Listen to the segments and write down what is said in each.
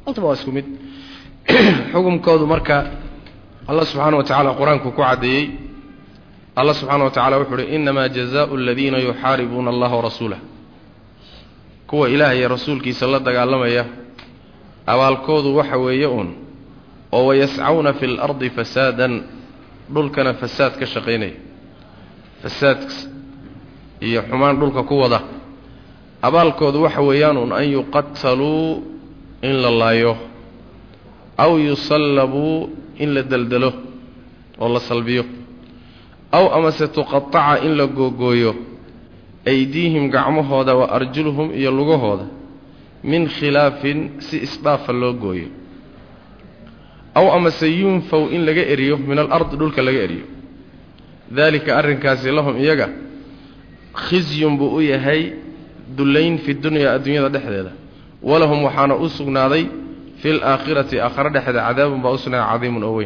intaba waa isku mid xukumkoodu marka allah subxaana wa tacaala qur-aanku ku caddeeyey allah subxaana wa tacala wuxuu uhi innamaa jazaau aladiina yuxaaribuuna allaha warasuulah kuwa ilaah iyo rasuulkiisa la dagaalamaya abaalkoodu waxa weeye uun oo wayascawna fi lardi fasaadan dhulkana fasaad ka shaqaynaya fasaad iyo xumaan dhulka ku wada abaalkoodu waxa weeyaan uun an yuqataluu in la laayo aw yusallabuu in la deldelo oo la salbiyo aw amase tuqataca in la googooyo aydiihim gacmahooda wa arjuluhum iyo lugahooda min khilaafin si isdhaafa loo gooyo aw amase yunfaw in laga eriyo min alardi dhulka laga eriyo daalika arrinkaasi lahum iyaga khisyun buu u yahay dullayn fi dunyaa adduunyada dhexdeeda walahum waxaana u sugnaaday fi laakhirati aakhare dhexeeda cadaabun baa u sugnaaday cadiimun oo weyn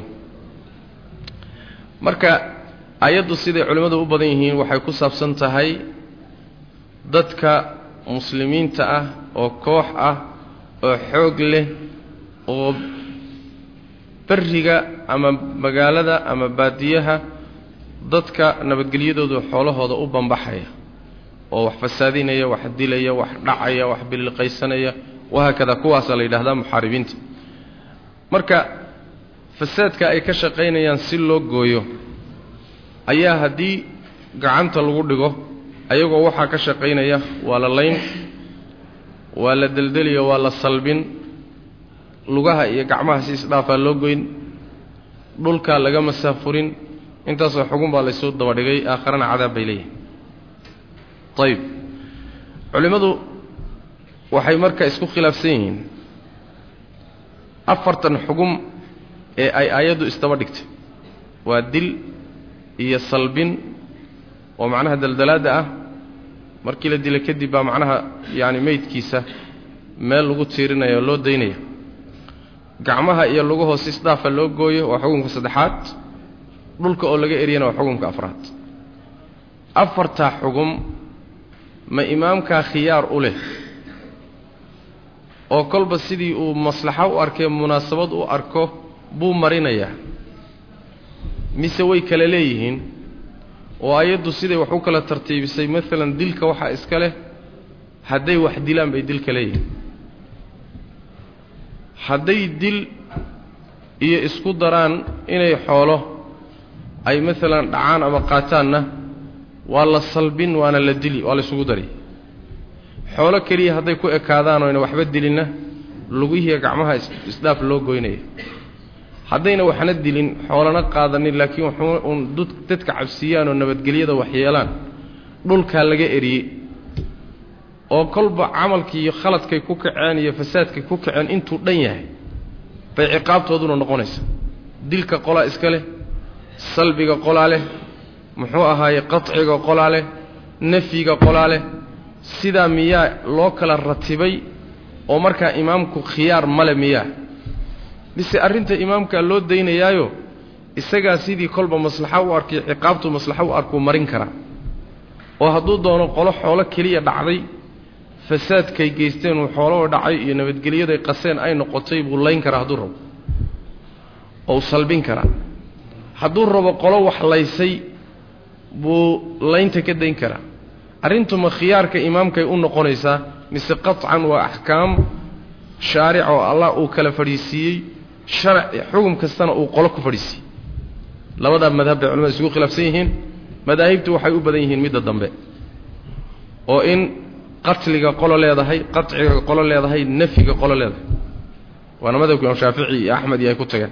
marka ayaddu siday culimmadu u badan yihiin waxay ku saabsan tahay dadka muslimiinta ah oo koox ah oo xoog leh oo beriga ama magaalada ama baadiyaha dadka nabadgelyadoodu xoolahooda u bambaxaya oo wax fasaadinaya wax dilaya wax dhacaya wax biliqaysanaya wahaakada kuwaasaa la yidhahdaa muxaaribiinta marka fasaadka ay ka shaqaynayaan si loo gooyo ayaa haddii gacanta lagu dhigo ayagoo waxaa ka shaqaynaya waa la layn waa la deldeliyo waa la salbin lugaha iyo gacmaha si isdhaafaa loo goyn dhulkaa laga masaafurin intaasoo xugun baa laysu dabadhigay aakharana cadaab bay leeyihin ayib culimmadu waxay marka isku khilaafsan yihiin afartan xugum ee ay aayaddu isdaba dhigtay waa dil iyo salbin oo macnaha daldalaadda ah markii la dila kadib baa macnaha yaani meydkiisa meel lagu tiirinaya oo loo daynaya gacmaha iyo lugahoos isdhaafa loo gooyo waa xukunka saddexaad dhulka oo laga eriyana waa xukunka afraad afartaa xugum ma imaamkaa khiyaar u leh oo kolba sidii uu maslaxo u arkay munaasabad u arko buu marinayaa mise way kala leeyihiin oo ayaddu siday wax u kala tartiibisay maalan dilka waxaa iska leh hadday wax dilaan bay dilka leeyihiin hadday dil iyo isku daraan inay xoolo ay maalan dhacaan ama qaataanna waa la salbin waana la dili waa la isugu dari xoolo keliya hadday ku ekaadaan oyna waxba dilinna lugihiiya gacmaha isdhaaf loo goynaya haddayna waxna dilin xoolana qaadanin laakiin waxuu uun dadka cabsiiyaan oo nabadgelyada waxyeelaan dhulkaa laga eriyey oo kolba camalkii iyo khaladkay ku kaceen iyo fasaadkay ku kaceen intuu dhan yahay bay ciqaabtooduna noqonaysa dilka qolaa iska leh salbiga qolaa leh muxuu ahaaye qaciga qolaa leh nafyiga qolaa leh sidaa miyaa loo kala ratibay oo markaa imaamku khiyaar male miyaa mise arrinta imaamkaa loo daynayaayo isagaa sidii kolba maslaxo u arkay ciqaabtu maslaxo u arkuu marin karaa oo hadduu doono qolo xoolo keliya dhacday fasaadkay geysteen uu xooloo dhacay iyo nabadgelyaday qaseen ay noqotay buu layn karaa hadduu rabo ou salbin karaa hadduu rabo qolo wax laysay buu laynta ka dayn karaa arrintuma khiyaarka imaamkay u noqonaysaa mise qaطcan waa axkaam shaaric oo allah uu kala fadhiisiiyey sharac xugum kastana uu qolo ku fadhiisiiyey labadaa madhab bay culamada isugu khilaafsan yihiin madaahibtu waxay u badan yihiin midda dambe oo in qatliga qolo leedahay qaciga qolo leedahay nafyiga qolo leedahay waana madhabka imaam shaafici iyo axmed iyo ay ku tageen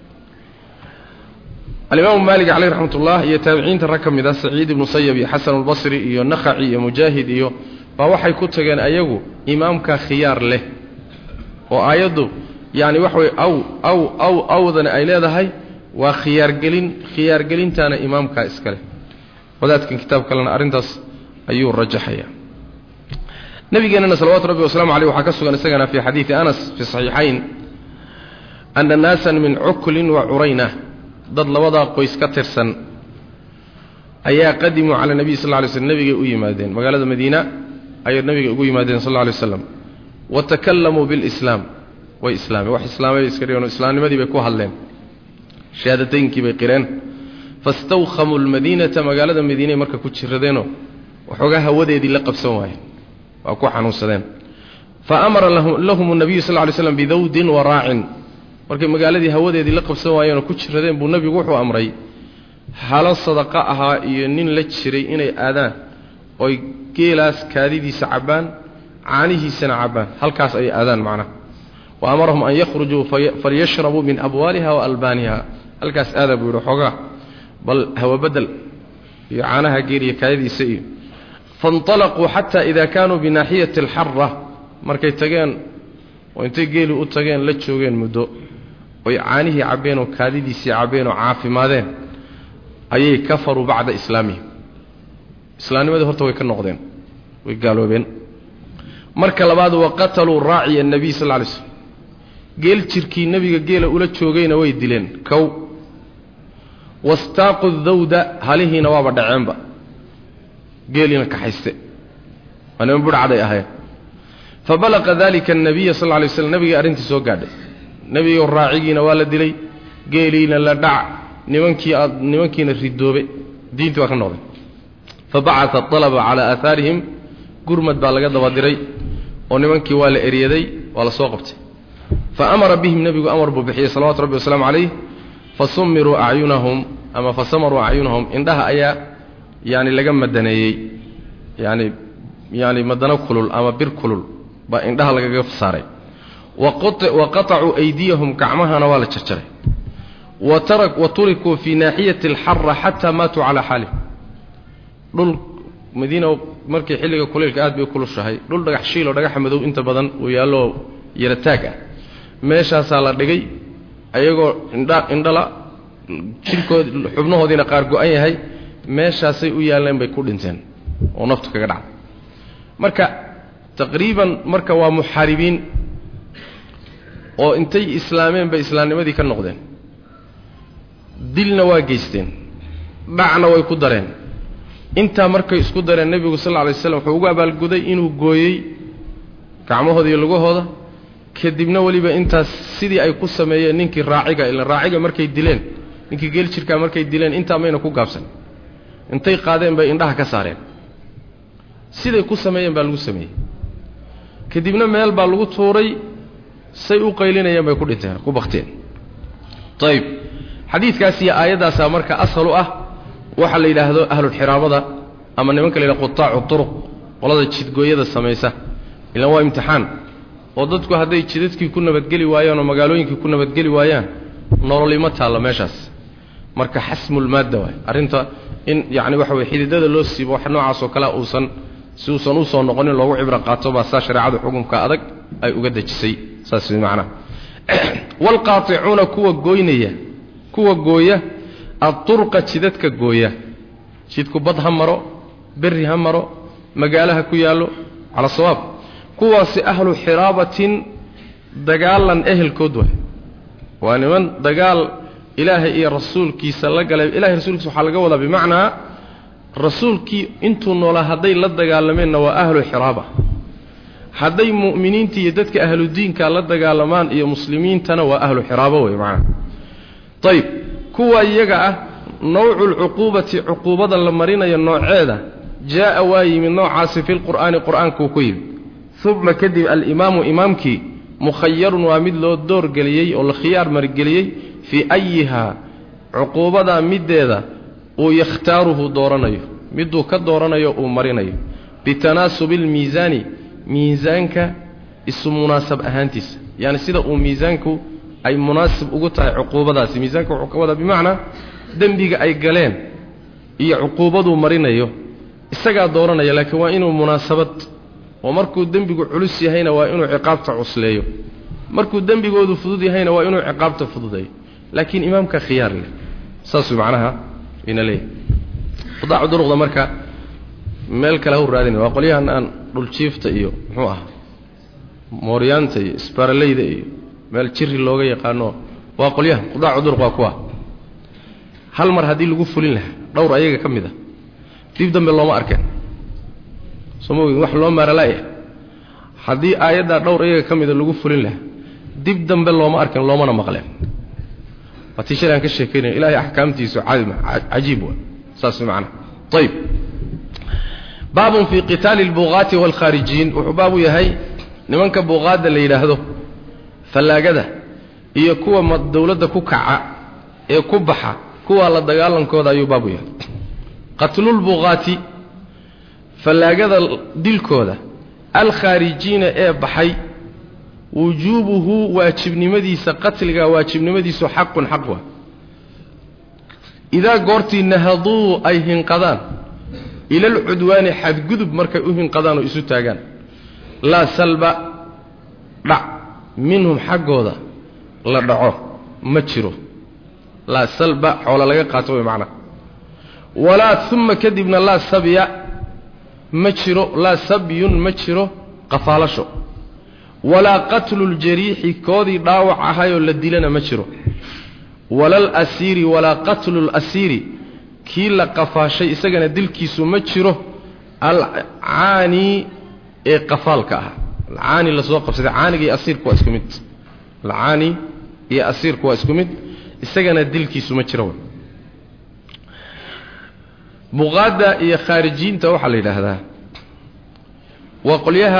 alimaamu maalik caleyh raxmat ullah iyo taabiciinta rag ka mid ah saciid ibnu sayab iyo xasan albasri iyo nakhaci iyo mujaahid iyo baa waxay ku tageen ayagu imaamka khiyaar leh oo aayaddu yacni waxa weye aw aw aw awdana ay leedahay waa khiyaargelin khiyaargelintaana imaamkaa iska leh wadaadkan kitaab kalena arrintaas ayuu rajaxaya nabigeenana salawatu rabbi waslamu aleyh waxaa ka sugan isagana fii xadiidi anas fi saxiixayn ana naasan min cuklin wa curayna dad labadaa qoys ka tirsan ayaa qadimuu cala nebiy sal ly slm nebigay u yimaadeen magaalada madiina ayay nebiga ugu yimaadeen sal ly slam wa takallamuu bilislaam way islaameen wax islaamay bay iska dhigeen oo islaamnimadii bay ku hadleen shahaadateyinkii bay qireen fastawkhamuu lmadiinata magaalada madiinay marka ku jiradeenoo waxoogaa hawadeedii la qabsan waayeen waa ku xanuunsadeen fa amara lahum nabiyu sal ly slam bidawdin wa raacin markay magaaladii hawadeedii la qabsan waayeenoo ku jiradeen buu nebigu wuxuu amray halo sadaqa ahaa iyo nin la jiray inay aadaan oy geelaas kaadidiisa cabbaan caanihiisana cabbaan halkaas ay aadaan macnaha wa amarahum an yakhrujuu falyashrabuu min abwaaliha wa albaaniha halkaas aada buu yidhi xoogaa bal hawabedel iyo caanaha geel iyo kaadidiisa iyo fainطalaquu xata ida kaanuu binaaxiyati alxara markay tageen oo intay geeli u tageen la joogeen muddo oy caanihii cabbeen oo kaadidiisii cabbeen oo caafimaadeen ayay kafaruu bacda islaamihim islaamnimadii horta way ka noqdeen way gaaloobeen marka labaad waqataluu raaciya nebiy sal ly slm geel jirkii nebiga geela ula joogayna way dileen kow wastaaqu dawda halihiina waaba dhaceenba geeliina kaxayste waa niman budhacday ahayn fabalaqa dalika annabiya sal lla lay slam nebigii arrintii soo gaadhay nebigo raacigiina waa la dilay geeliina la dhac nimankii aad nimankiina ridoobe diintii waa ka noqday fabacata alaba calaa aahaarihim gurmad baa laga daba diray oo nimankii waa la eryaday waa la soo qabtay fa amara bihim nebigu amar buu bixiyey salawatu rabbi wasalaamu calayh fasumiruu acyunahum ama fasamaruu acyunahum indhaha ayaa yani laga madaneeyey yani yani madano kulul ama bir kulul baa indhaha lagaga saaray wa qatacuu aydiyahum gacmahana waa la jarjaray wa turikuu fii naaxiyati alxara xataa maatuu calaa xaalihim dhul madiina markii xilliga kuleylka aad bay u kulushahay dhul dhagax shiil oo dhagaxa madow inta badan uu yaalloo yarataag ah meeshaasaa la dhigay ayagoo indha indhala jirkood xubnahoodiina qaar go-an yahay meeshaasay u yaalleen bay ku dhinteen oo naftu kaga dhacday marka taqriiban marka waa muxaaribiin oo intay islaameen bay islaamnimadii ka noqdeen dilna waa geysteen dhacna way ku dareen intaa markay isku dareen nebigu sal lla alay slam wuxuu ugu abaalguday inuu gooyey gacmahooda iyo lugahooda kadibna weliba intaas sidii ay ku sameeyeen ninkii raaciga ila raaciga markay dileen ninkii geel jirkaa markay dileen intaa mayna ku gaabsan intay qaadeen bay indhaha ka saareen siday ku sameeyeen baa lagu sameeyey kadibna meel baa lagu tuuray say u qaylinayeen bay ku dhinteen ku bakteen ayib xadiidkaas iyo aayaddaasaa marka ashal u ah waxaa la yidhaahdo ahlulxiraamada ama nimanka la yidhahdo qutaacu turuq qolada jidgooyada samaysa ilaan waa imtixaan oo dadku hadday jidadkii ku nabadgeli waayaan oo magaalooyinkii ku nabadgeli waayaan nololima taalla meeshaas marka xasmulmaadda waay arrinta in yacni waxa weye xididada loo siibo wax noocaas oo kale uusan si uusan usoo noqonin loogu cibro qaato baa saa shareecada xukunka adag ay uga dejisay saas way macnaha waalqaaticuuna kuwa gooynaya kuwa gooya adturqa jidadka gooya jidku bad ha maro berri ha maro magaalo ha ku yaallo cala sawaab kuwaasi ahlu xiraabatin dagaalan ehelkood waay waa niman dagaal ilaahay iyo rasuulkiisa la galay ilahay rasuulkiisa waxaa laga wadaa bimacnaa rasuulkii intuu noolaa hadday la dagaalameenna waa ahlu xiraaba hadday mu'miniinta iyo dadka ahludiinka la dagaalamaan iyo muslimiintana waa ahlu xiraabo wey macnaha ayib kuwa iyaga ah nawcu lcuquubati cuquubada la marinayo nooceeda jaa'a waa yimid noocaasi fi lqur'aani qur'aankuu ku yimid uma kadib alimaamu imaamkii mukhayarun waa mid loo doorgeliyey oo la khiyaar marigeliyey fii ayihaa cuquubadaa middeeda uu yakhtaaruhu dooranayo miduu ka dooranayo uu marinayo bitanaasubi almiisaani miisaanka isu munaasab ahaantiisa yacni sida uu miisaanku ay munaasib ugu tahay cuquubadaasi miisaanka wuxuu ka wadaa bimacnaa dembiga ay galeen iyo cuquubaduu marinayo isagaa dooranaya laakiin waa inuu munaasabad oo markuu dembigu culus yahayna waa inuu ciqaabta cusleeyo markuu dembigoodu fudud yahayna waa inuu ciqaabta fududeeyo laakiin imaamka khiyaar leh saasuu macnaha ina leeyahy qudaacu duruqda marka meel kale hau raadinay waa qolyahan aan dhuljiifta iyo muxuu ah mooryaanta iyo isbaaraleyda iyo meel jiri looga yaqaano waa qolyahan qudaacu duruq waa kuwa hal mar haddii lagu fulin lahaa dhowr ayaga ka mid a dib dambe looma arkeen soo ma ogin wax loo maaralaaya haddii aayaddaa dhowr iyaga ka mida lagu fulin lahaa dib dambe looma arkin loomana maqleen waa tii shalay aan ka sheekaynaya ilaahay axkaamtiisu cajiib wa saas macana ayib baabun fii qitaali albuuqaati waalkhaarijiin wuxuu baabu yahay nimanka buuqaadda la yidhaahdo fallaagada iyo kuwa dawladda ku kaca ee ku baxa kuwaa la dagaalankooda ayuu baabu yahay qatlulbuuqaati fallaagada dilkooda alkhaarijiina ee baxay wujuubuhu waajibnimadiisa qatliga waajibnimadiisu xaqun xaq waa idaa goortii nahaduu ay hinqadaan ila alcudwaani xadgudub markay u hinqadaan oo isu taagaan laa salba dhac minhum xaggooda la dhaco ma jiro laa salba xoola laga qaato way macnaha walaa uma kadibna laa sabya ma jiro laa sabyun ma jiro qafaalasho walaa qatlu ljariixi koodii dhaawac ahayoo la dilana ma jiro walal asiiri walaa qatlu lasiiri kii la qafaashay isagana dilkiisu ma jiro alcaani ee qafaalka ah alcaani lasoo qabsaday caaniga iyo asiirku waa isku mid alcaani iyo asiirku waa isku mid isagana dilkiisu ma jiro buqaadda iyo khaarijiinta waxaa la yidhaahdaa waa qolyaha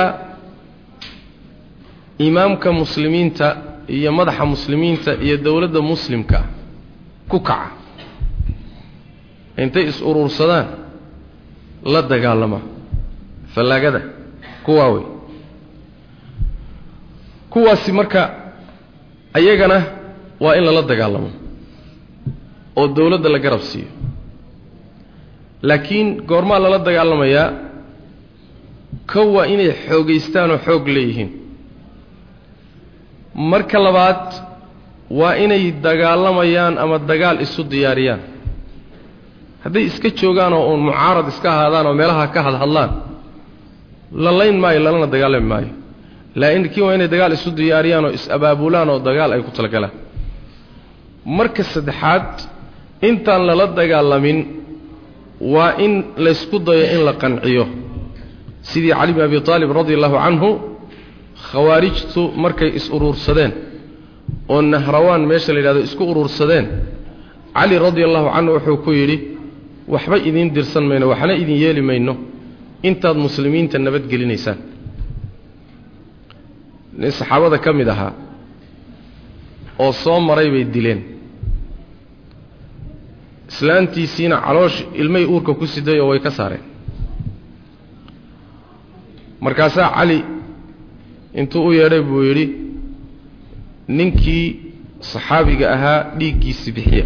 imaamka muslimiinta iyo madaxa muslimiinta iyo dowladda muslimka ku kaca intay is-uruursadaan la dagaalama fallaagada kuwaa wey kuwaasi marka ayagana waa in lala dagaalamo oo dowladda la garab siiyo laakiin goormaa lala dagaalamayaa kow waa inay xoogaystaan oo xoog leeyihiin marka labaad waa inay dagaalamayaan ama dagaal isu diyaariyaan hadday iska joogaan oo uun mucaarad iska ahaadaan oo meelaha ka hadhadlaan la layn maayo lalana dagaalami maayo laakiin waa inay dagaal isu diyaariyaan oo is-abaabulaan oo dagaal ay ku talagalaan marka saddexaad intaan lala dagaalamin waa in laysku dayo in la qanciyo sidii cali bin abi aalib radi allahu canhu khawaarijtu markay is-uruursadeen oo nahrawaan meesha la yidhahdo isku uruursadeen cali radi allahu canhu wuxuu ku yidhi waxba idiin dirsan mayno waxna idin yeeli mayno intaad muslimiinta nabadgelinaysaan nin saxaabada ka mid ahaa oo soo maray bay dileen islaantiisiina caloosh ilmay uurka ku siday oo way ka saareen markaasaa cali intuu u yeedhay buu yidhi ninkii saxaabiga ahaa dhiiggiisi bixiya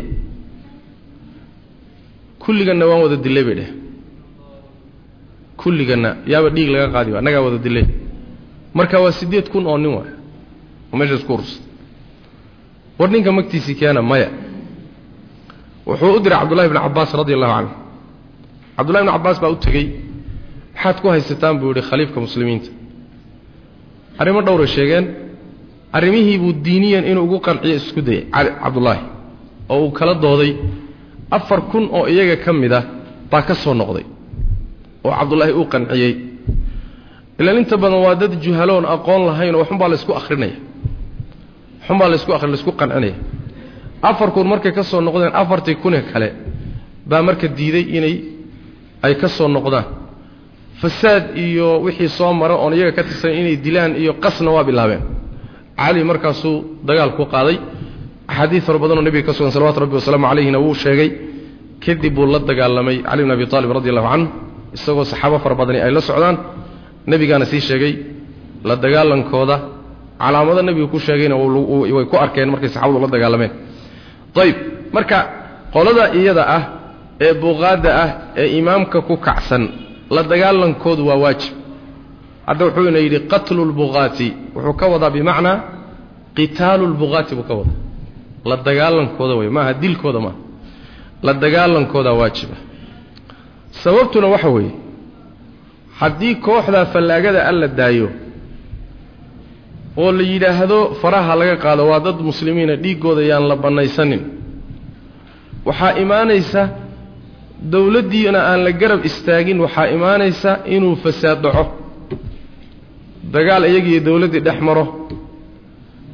kulliganna waan wada dilay bay dheh kulliganna yaaba dhiig laga qaadi ba annagaa wada dilay marka waa siddeed kun oo nin waay oo meesha isku ursa war ninka magtiisii keena maya wuxuu u diray cabdullahi bni cabbaas radi allahu canhu cabdullahi bni cabbaas baa u tegey maxaad ku haysataan buu yidhi khaliifka muslimiinta arrimo dhowray sheegeen arrimihii buu diiniyan inuu ugu qanciyo isku dayay cali cabdullaahi oo uu kala dooday afar kun oo iyaga ka mid ah baa ka soo noqday oo cabdullaahi uu qanciyey ilaan inta badan waa dad juhaloon aqoon lahayn oo waxunbaa laysku akhrinaya waxunbaa laysku akhri laysku qancinaya afar kun markay ka soo noqdeen afartii kunee kale baa marka diiday inay ay ka soo noqdaan fasaad iyo wixii soo mara oon iyaga ka tirsan inay dilaan iyo qasna waa bilaabeen cali markaasuu dagaal ku qaaday axaadiid fara badanoo nebiga ka sugan salawatu rabbi wasalaamu calayhina wuu sheegay kadib buu la dagaalamay cali bn abi aalib radi allahu canhu isagoo saxaabo fara badani ay la socdaan nebigaana sii sheegay la dagaalankooda calaamado nebigu ku sheegayna way ku arkeen markay saxabadu la dagaalameen ayb marka qolada iyada ah ee buqaadda ah ee imaamka ku kacsan la dagaalankoodu waa waajib hadda wuxuu ina yidhi qatlu lbuqaati wuxuu ka wadaa bimacnaa qitaalu lbuqaati buu ka wadaa la dagaalankooda wey maaha dilkooda maaha la dagaalankoodaa waajiba sababtuna waxa weeye haddii kooxdaa fallaagada alla daayo oo la yidhaahdo faraha laga qaado waa dad muslimiina dhiiggooda yaan la bannaysanin waxaa imaanaysa dowladdiina aan la garab istaagin waxaa imaanaysa inuu fasaad dhaco dagaal iyagiiyo dowladdii dhex maro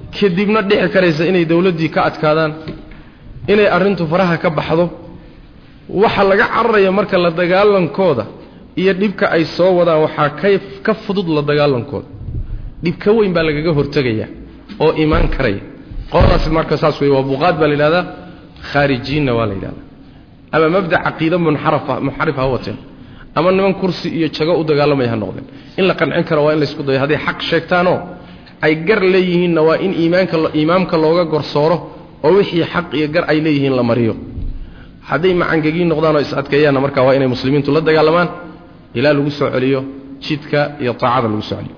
kadibna dhici karaysa inay dawladdii ka adkaadaan inay arrintu faraha ka baxdo waxa laga cararaya marka la dagaalankooda iyo dhibka ay soo wadaan waxaa ka ka fudud la dagaalankooda dhib ka weyn baa lagaga hortegaya oo imaan karaya qoladaasi marka saas wey waa buqaad baa la yidhahdaa khaarijiinna waa la yidhahdaa ama mabda caqiida munxarafa munxarif ha wateen ama niman kursi iyo jago u dagaalamaya ha noqdeen in la qancin karo waa in laysku dayo hadday xaq sheegtaanoo ay gar leeyihiinna waa in iimaanka imaamka looga gorsooro oo wixii xaq iyo gar ay leeyihiin la mariyo hadday macangegiin noqdaan oo is-adkeeyaanna markaa waa inay muslimiintu la dagaalamaan ilaa lagu soo celiyo jidka iyo taacada lagu soo celiyo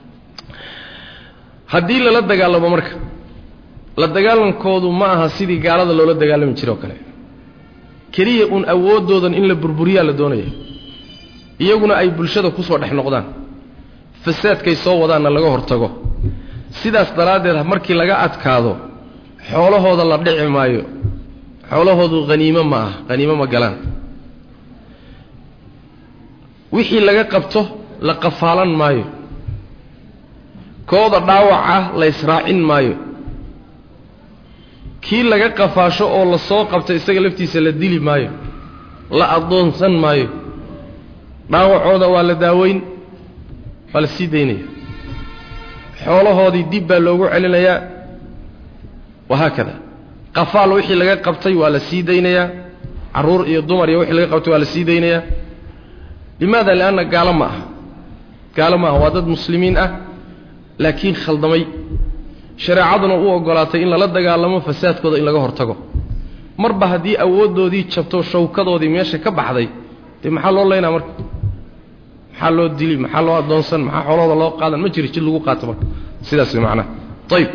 haddii lala dagaalamo marka la dagaalankoodu ma aha sidii gaalada loola dagaalami jiro o kale keliya uun awooddoodan in la burburiyaa la doonaya iyaguna ay bulshada ku soo dhex noqdaan fasaadkay soo wadaanna laga hortago sidaas daraaddeed markii laga adkaado xoolahooda la dhici maayo xoolahoodu haniimo ma ah haniimo ma galaan wixii laga qabto la qafaalan maayo kooda dhaawaca la ysraacin maayo kii laga qafaasho oo la soo qabto isaga laftiisa la dili maayo la addoonsan maayo dhaawacooda waa la daaweyn waa la sii daynaya xoolahoodii dib baa loogu celinayaa wahaakada qafaal wixii laga qabtay waa la sii daynayaa carruur iyo dumar iyo wixii laga qabtay waa la sii daynayaa limaada lianna gaalo ma aha gaalo ma aha waa dad muslimiin ah laakiin khaldamay shareecaduna u ogolaatay in lala dagaalamo fasaadkooda in laga hortago marba haddii awooddoodii jabto shawkadoodii meesha ka baxday dee maxaa loo leynaa marka maxaa loo dili maxaa loo addoonsan maxaa xoolahooda loo qaadan ma jiri jid lagu qaato marka sidaas way macnaha ayib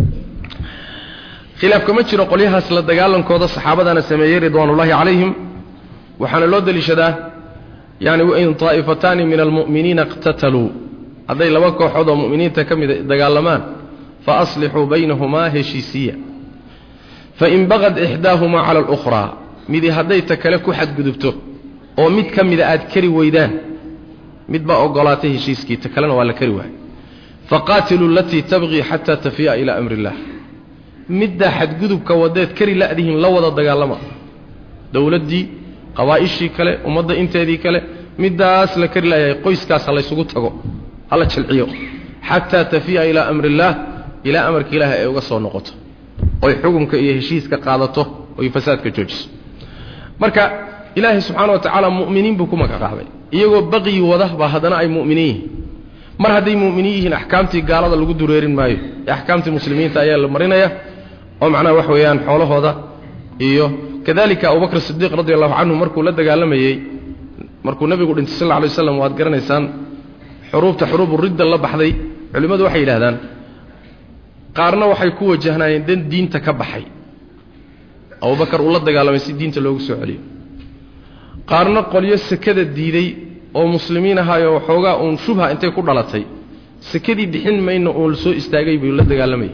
khilaafka ma jiro qolyahaas la dagaalankooda saxaabadana sameeyey ridwaanullaahi calayhim waxaana loo deliishadaa yani wain taa'ifataani min almu'miniina iqtataluu hadday laba kooxood oo mu'miniinta ka mida dagaalamaan fa aslixuu baynahumaa heshiisiya fain bagad ixdaahumaa cala alukhraa midi hadday ta kale ku xadgudubto oo mid ka mida aad kari weydaan mid baa ogolaatay heshiiskii ta kalena waa la kari waayay faqaatiluu alatii tabqii xataa tafiya ilaa amri illaah middaa xadgudubka wadeed kari la'dihin la wada dagaalama dowladdii qabaa'ishii kale ummadda inteedii kale middaas la kari laayahay qoyskaas ha laysugu tago hala jalciyo xataa tafiya ilaa amri illaah ilaa amarka ilaahay ay uga soo noqoto oy xukunka iyo heshiiska qaadato oy fasaadka joojiso marka ilaahay subxaana wa tacaala mu'miniin buu ku magacqaabay iyagoo baqyi wada baa haddana ay mu'miniin yihiin mar hadday mu'miniin yihiin axkaamtii gaalada lagu dureerin maayo ee axkaamtii muslimiinta ayaa la marinaya oo macnaha wax weeyaan xoolahooda iyo kadalika abubakr sidiiq radi allahu canhu markuu la dagaalamayey markuu nebigu dhintay sal lla alay waslam waad garanaysaan xuruubta xuruubu ridda la baxday culimmadu waxay yidhahdaan qaarna waxay ku wajahnaayeen dan diinta ka baxay abubakar uu la dagaalamay si diinta loogu soo celiyo qaarna qolyo sekada diiday oo muslimiin ahaayoo waxoogaa uun shubha intay ku dhalatay sekadii bixin mayna uun la soo istaagay buu la dagaalamayay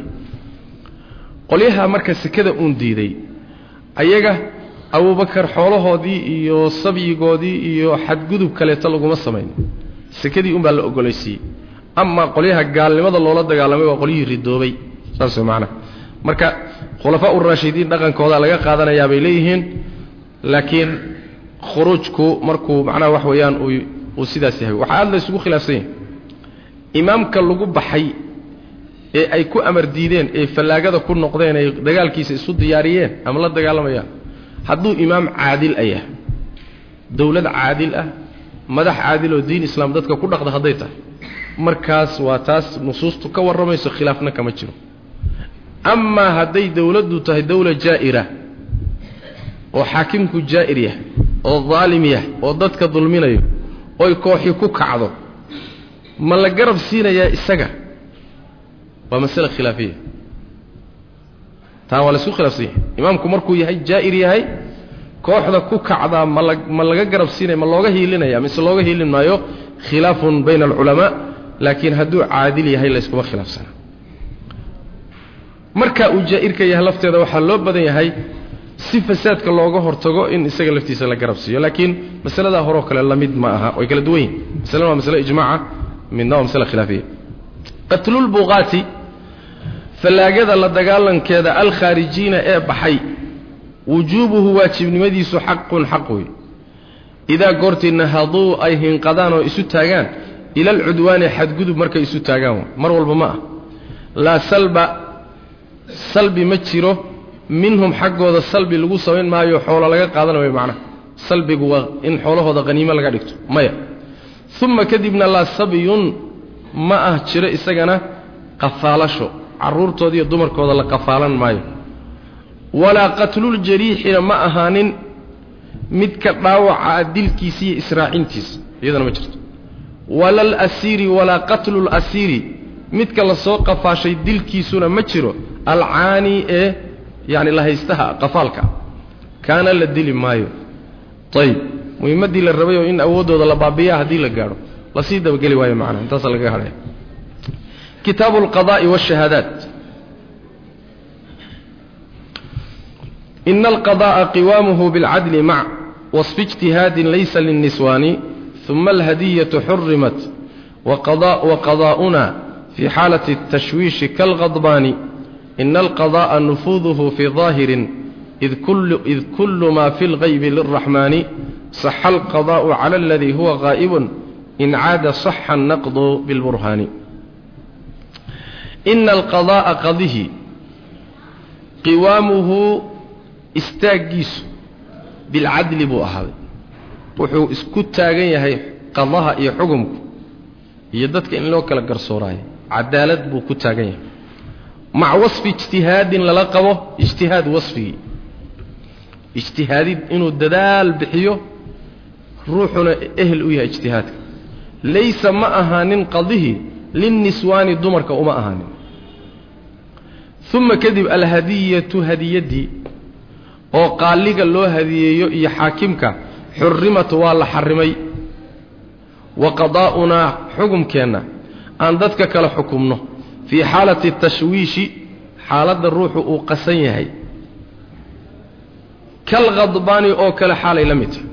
qolyaha marka sekada uun diiday ayaga abubakar xoolahoodii iyo sabyigoodii iyo xadgudub kaleeto laguma samayn sekadii unbaa la ogolaysiiyey amaa qolyaha gaalnimada loola dagaalamay waa qolyihii ridoobay saas way macnaha marka khulafaa uraashidiin dhaqankooda laga qaadanayaa bay leeyihiin laakiin khuruujku markuu macnaha wax weeyaan uu sidaas yahay waxaa aad la isugu khilaafsan yahay imaamka lagu baxay ee ay ku amar diideen ee fallaagada ku noqdeen ay dagaalkiisa isu diyaariyeen ama la dagaalamayaan hadduu imaam caadil ah yahay dowlad caadil ah madax caadil oo diin islaam dadka ku dhaqda hadday tahay markaas waa taas nusuustu ka warramayso khilaafna kama jiro amaa hadday dowladdu tahay dowla jaa'ira oo xaakimku jaa'ir yahay oo daalim yahay oo dadka dulminayo oy kooxi ku kacdo ma la garab siinayaa isaga waa masale khilaafiya taa waa la isku khilaafsan yahay imaamku markuu yahay jaa'ir yahay kooxda ku kacdaa ma la ma laga garab siinaya ma looga hiilinaya mise looga hiilin maayo khilaafun bayna alculamaa laakiin hadduu caadil yahay layskuma khilaafsana marka uu jaa'irka yahay lafteeda waxaa loo badan yahay si fasaadka looga hortago in isaga laftiisa la garab siiyo laakiin masaladaa horeo kale la mid ma aha way kala duwan yihin masalena waa masale ijmaaca midna waa masale khilaafiya qatlulbuqaati fallaagada la dagaalankeeda alkhaarijiina ee baxay wujuubuhu waajibnimadiisu xaqun xaq wey idaa goortii nahaduu ay hinqadaan oo isu taagaan ila alcudwaani xadgudub markay isu taagaan mar walba ma ah laa salba salbi ma jiro minhum xaggooda salbi lagu samayn maayo xoolo laga qaadanayo macnaha salbigu waa in xoolahooda haniimo laga dhigto maya uma kadibna laa sabyun ma ah jiro isagana qafaalasho carruurtooda iyo dumarkooda la qafaalan maayo walaa qatluljariixina ma ahaanin midka dhaawaca dilkiisa iyo israacintiisa iyadana ma jirto wala alasiiri walaa qatlu lasiiri midka lasoo qafaashay dilkiisuna ma jiro alcaani ee yani lahaystaha qafaalka kaana la dili maayo ayib muhimmaddii la rabayoo in awooddooda la baabiyaa haddii la gaadho lasii dabageli waayo macnaha intaasa lagaga hadhaya kitaabu alqada'i waashahaadaat ina alqada'a qiwaamuhu bilcadli mac wasfi ijtihaadin laysa linniswaani uma alhadiyatu xurimat waqadaa'una في حالة التشويش كالغضبان إن القضاء نفوذه في ظاهر إذ كل, إذ كل ما في الغيب للرحمن صح القضاء على الذي هو غائب إن عاد صح النقض بالبرهان إن القضاء قضه قوامه استاجيس بالعدل بو أهد وحو اسكت تاغن قضاها إي حكمك يددك إن لو كلا قرصوراي cadaalad buu ku taagan yahay maca wasfi ijtihaadin lala qabo ijtihaad wasfigii ijtihaadid inuu dadaal bixiyo ruuxuna ehel u yahay ijtihaadka laysa ma ahaanin qadihii linniswaani dumarka uma ahaanin uma kadib alhadiyatu hadiyaddii oo qaaliga loo hadiyeeyo iyo xaakimka xurimat waa la xarimay wa qadaa'unaa xukumkeenna aan dadka kala xukumno fii xaalati tashwiishi xaaladda ruuxu uu qasan yahay kalkhadbaani oo kale xaalay la mid tahay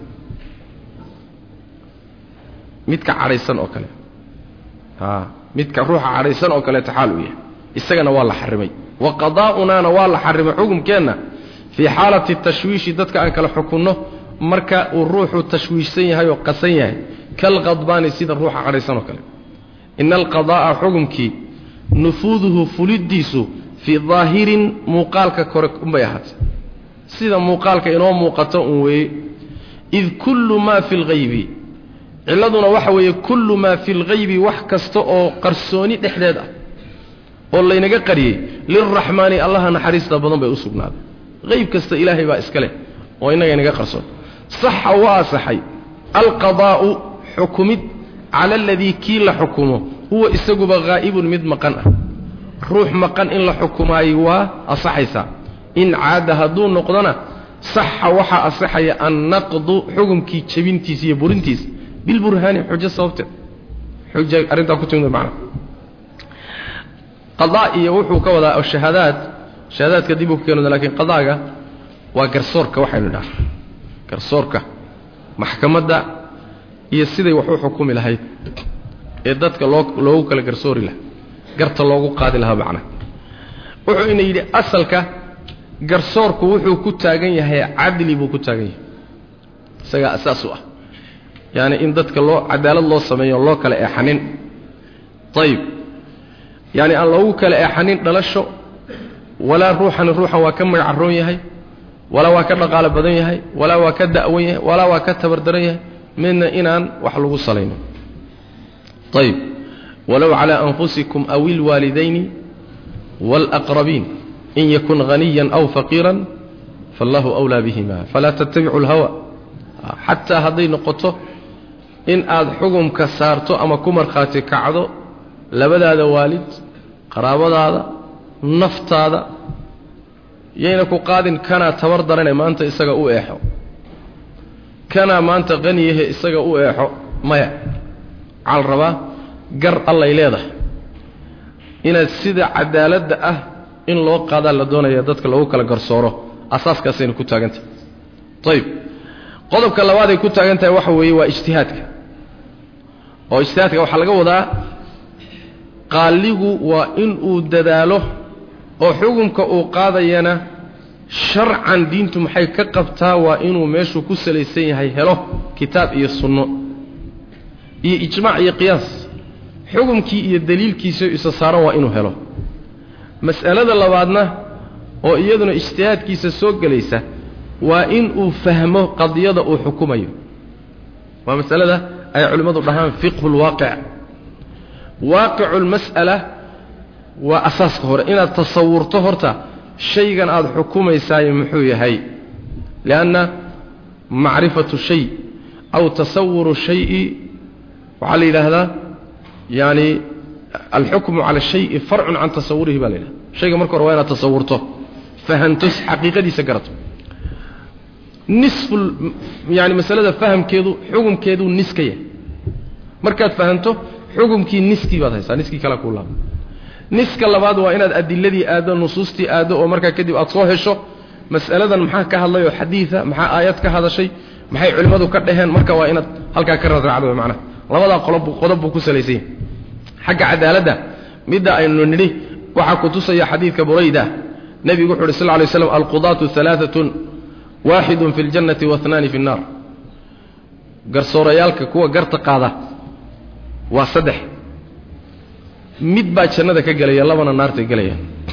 midka cadhaysan oo kale a midka ruuxa cadhaysan oo kaleeta xaal uu yahay isagana waa la xarimay wa qadaa'unaana waa la xarimay xukumkeenna fii xaalati tashwiishi dadka aan kala xukunno marka uu ruuxu tashwiishsan yahay oo qasan yahay kalkhadbaani sida ruuxa cadhaysan oo kale ina alqadaa'a xukumkii nufuuduhu fuliddiisu fii daahirin muuqaalka kore unbay ahaatay sida muuqaalka inoo muuqato un weeye id kullu maa fi lghaybi cilladuna waxa weeye kullu maa fi lghaybi wax kasta oo qarsooni dhexdeed ah oo laynaga qariyey lilraxmaani allaha naxariista badan bay u sugnaaday hayb kasta ilaahay baa iska leh oo innaga inaga qarsoon saxa waa asaxay alqadaa'u xukumid cala aladii kii la xukumo huwa isaguba haa'ibun mid maqan ah ruux maqan in la xukumaayo waa asaxaysaa in caada hadduu noqdona saxa waxaa asaxaya annaqdu xukumkii jebintiisa iyo burintiisa bilburhaani xujo sababteed xuja arrintaa ku timid macna qadaa iyo wuxuu ka wadaa shahaadaad shahaadaadka dib uu ku keeno lakiin qadaaga waa garsoorka waxaynu idhaha garsoorka maxkamadda iyo siday wax u xukumi lahayd ee dadka loo loogu kala garsoori lahaa garta loogu qaadi lahaa macnaha wuxuu ina yidhi asalka garsoorku wuxuu ku taagan yahay cadli buu ku taagan yahay isagaa asaas u ah yaani in dadka loo cadaalad loo sameeyo loo kala eexanin ayib yaani aan loogu kala eexanin dhalasho walaa ruuxani ruuxan waa ka magacaroon yahay walaa waa ka dhaqaalo badan yahay walaa waa ka da'wan yahay walaa waa ka tabardaran yahay midna inaan wax lagu salayno ayib walow calaa anfusikum aw ilwaalidayni wاlأqrabiin in yakun haniya aw faqiira faallahu أwlaa bihima falaa tattabicu اlhawa xataa hadday noqoto in aad xukumka saarto ama ku markhaati kacdo labadaada waalid qaraabadaada naftaada yayna ku qaadin kanaa tabar darane maanta isaga u eexo kanaa maanta qaniyahe isaga u eexo maya waxaa la rabaa gar allay leedahay inaad sida cadaaladda ah in loo qaadaa la doonaya dadka loogu kala garsooro asaaskaasayna ku taagantahay ayib qodobka labaad ay ku taagan tahay waxa weeye waa ijtihaadka oo ijtihaadka waxaa laga wadaa qaaligu waa in uu dadaalo oo xukumka uu qaadayana sharcan diintu maxay ka qabtaa waa inuu meeshuu ku salaysan yahay helo kitaab iyo sunno iyo ijmaac iyo qiyaas xukumkii iyo daliilkiisa isa saaran waa inuu helo mas'alada labaadna oo iyaduna ijtihaadkiisa soo gelaysa waa in uu fahmo qadiyada uu xukumayo waa masalada ay culimmadu dhahaan fiqhu lwaaqic waaqicu lmas'ala waa asaaska hore inaad tasawurto horta shaygan aada xukumaysaayo muxuu yahay lianna macrifatu shay aw tasawuru shayi waxaa la yidhaahdaa yaani alxukmu cala shayi farcun can tasawurihi baa la yidhahda shayga marka hore waa inaad tasawurto fahanto xaqiiqadiisa garato nisfu yani masalada fahamkeedu xukumkeeduu niska yahay markaad fahanto xukumkii niskii baad haysaa niskii kale kuu laaba niska labaad waa inaad adiladii aaddo nusuustii aaddo oo markaa kadib aad soo hesho mas'aladan maxaa ka hadlay oo xadiida maxaa aayad ka hadashay maxay culimmadu ka dhaheen marka waa inaad halkaa ka radraacdo macnaha labadaa qolob qodob buu ku salaysan yahay xagga cadaaladda midda aynu nidhi waxaa ku tusaya xadiidka burayda nebigu wuxu uhi sal ly slam alqudaatu alaaatun waaxidun fi ljannati waanaani fi nnaar garsoorayaalka kuwa garta qaada waa saddex mid baa jannada ka gelaya labana naarta gelaya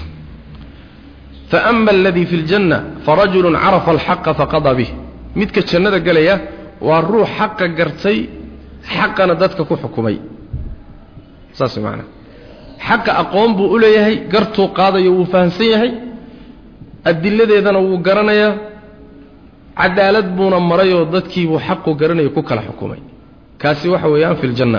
faama aladii fi ljanna farajulu carafa alxaqa faqada bih midka jannada gelaya waa ruux xaqa gartay xaqana dadka ku xukumay saas maanaa xaqa aqoon buu u leeyahay gartuu qaadayo wuu fahamsan yahay adiladeedana wuu garanayaa cadaalad buuna marayoo dadkiibuu xaqu garanaya ku kala xukumay kaasi waxa weeyaan fi ljanna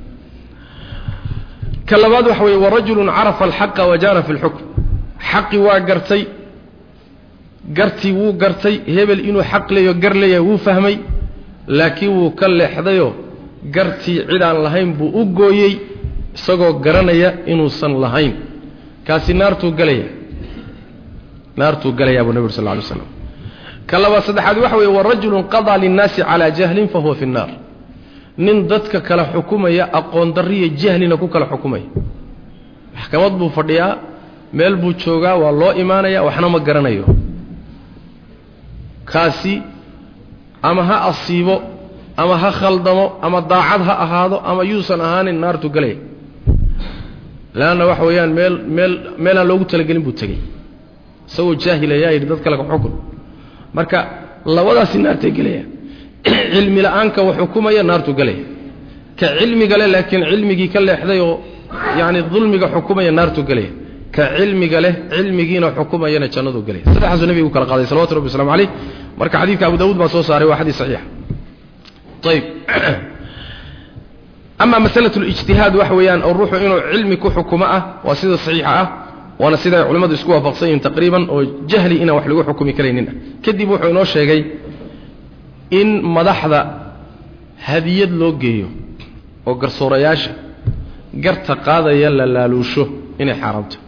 ka labaad waxa weeye warajulun carafa alxaqa wajaana fi lxukm xaqi waa gartay gartii wuu gartay hebel inuu xaq leeyo gar leeyahay wuu fahmay laakiin wuu ka leexdayoo gartii cidaan lahayn buu u gooyey isagoo garanaya inuusan lahayn kaasi naartuu gelaya naartuu gelayaa buu nebi ur sal lla alay slam ka labaad saddexaad waxa weeye warajulun qadaa linnaasi calaa jahlin fa huwa fi nnaar nin dadka kala xukumaya aqoon darriya jahlina ku kala xukumaya maxkamad buu fadhiyaa meel buu joogaa waa loo imaanaya waxna ma garanayo kaasi ama ha asiibo ama ha khaldamo ama daacad ha ahaado ama yuusan ahaanin naartu galaya leanna waxa weeyaan meel meel meelaan loogu talagelin buu tegey isagoo jaahilayaa yidhi dad kale xukun marka labadaasi naartay gelayaan cilmi la-aanka wax xukumaya naartu gelaya ka cilmiga leh laakiin cilmigii ka leexday oo yacni dulmiga xukumaya naartu gelaya ka cilmiga leh cilmigiina xukumayana jannadu gelaya saddexaasuu nebigu kala qaaday salawatu rabbi waslamu caleyh marka xadiidka abu dawuud baa soo saaray waa xadiis saxiixa ayb ama masalatu lijtihaad waxa weeyaan oo ruuxu inuu cilmi ku xukumo ah waa sida saxiixa ah waana siday culimmadu isku waafaqsan yihin taqriiban oo jahli inaan wax lagu xukumi karaynin ah kadib wuxuu inoo sheegay in madaxda hadiyad loo geeyo oo garsoorayaasha garta qaadaya la laaluusho inay xaaraamto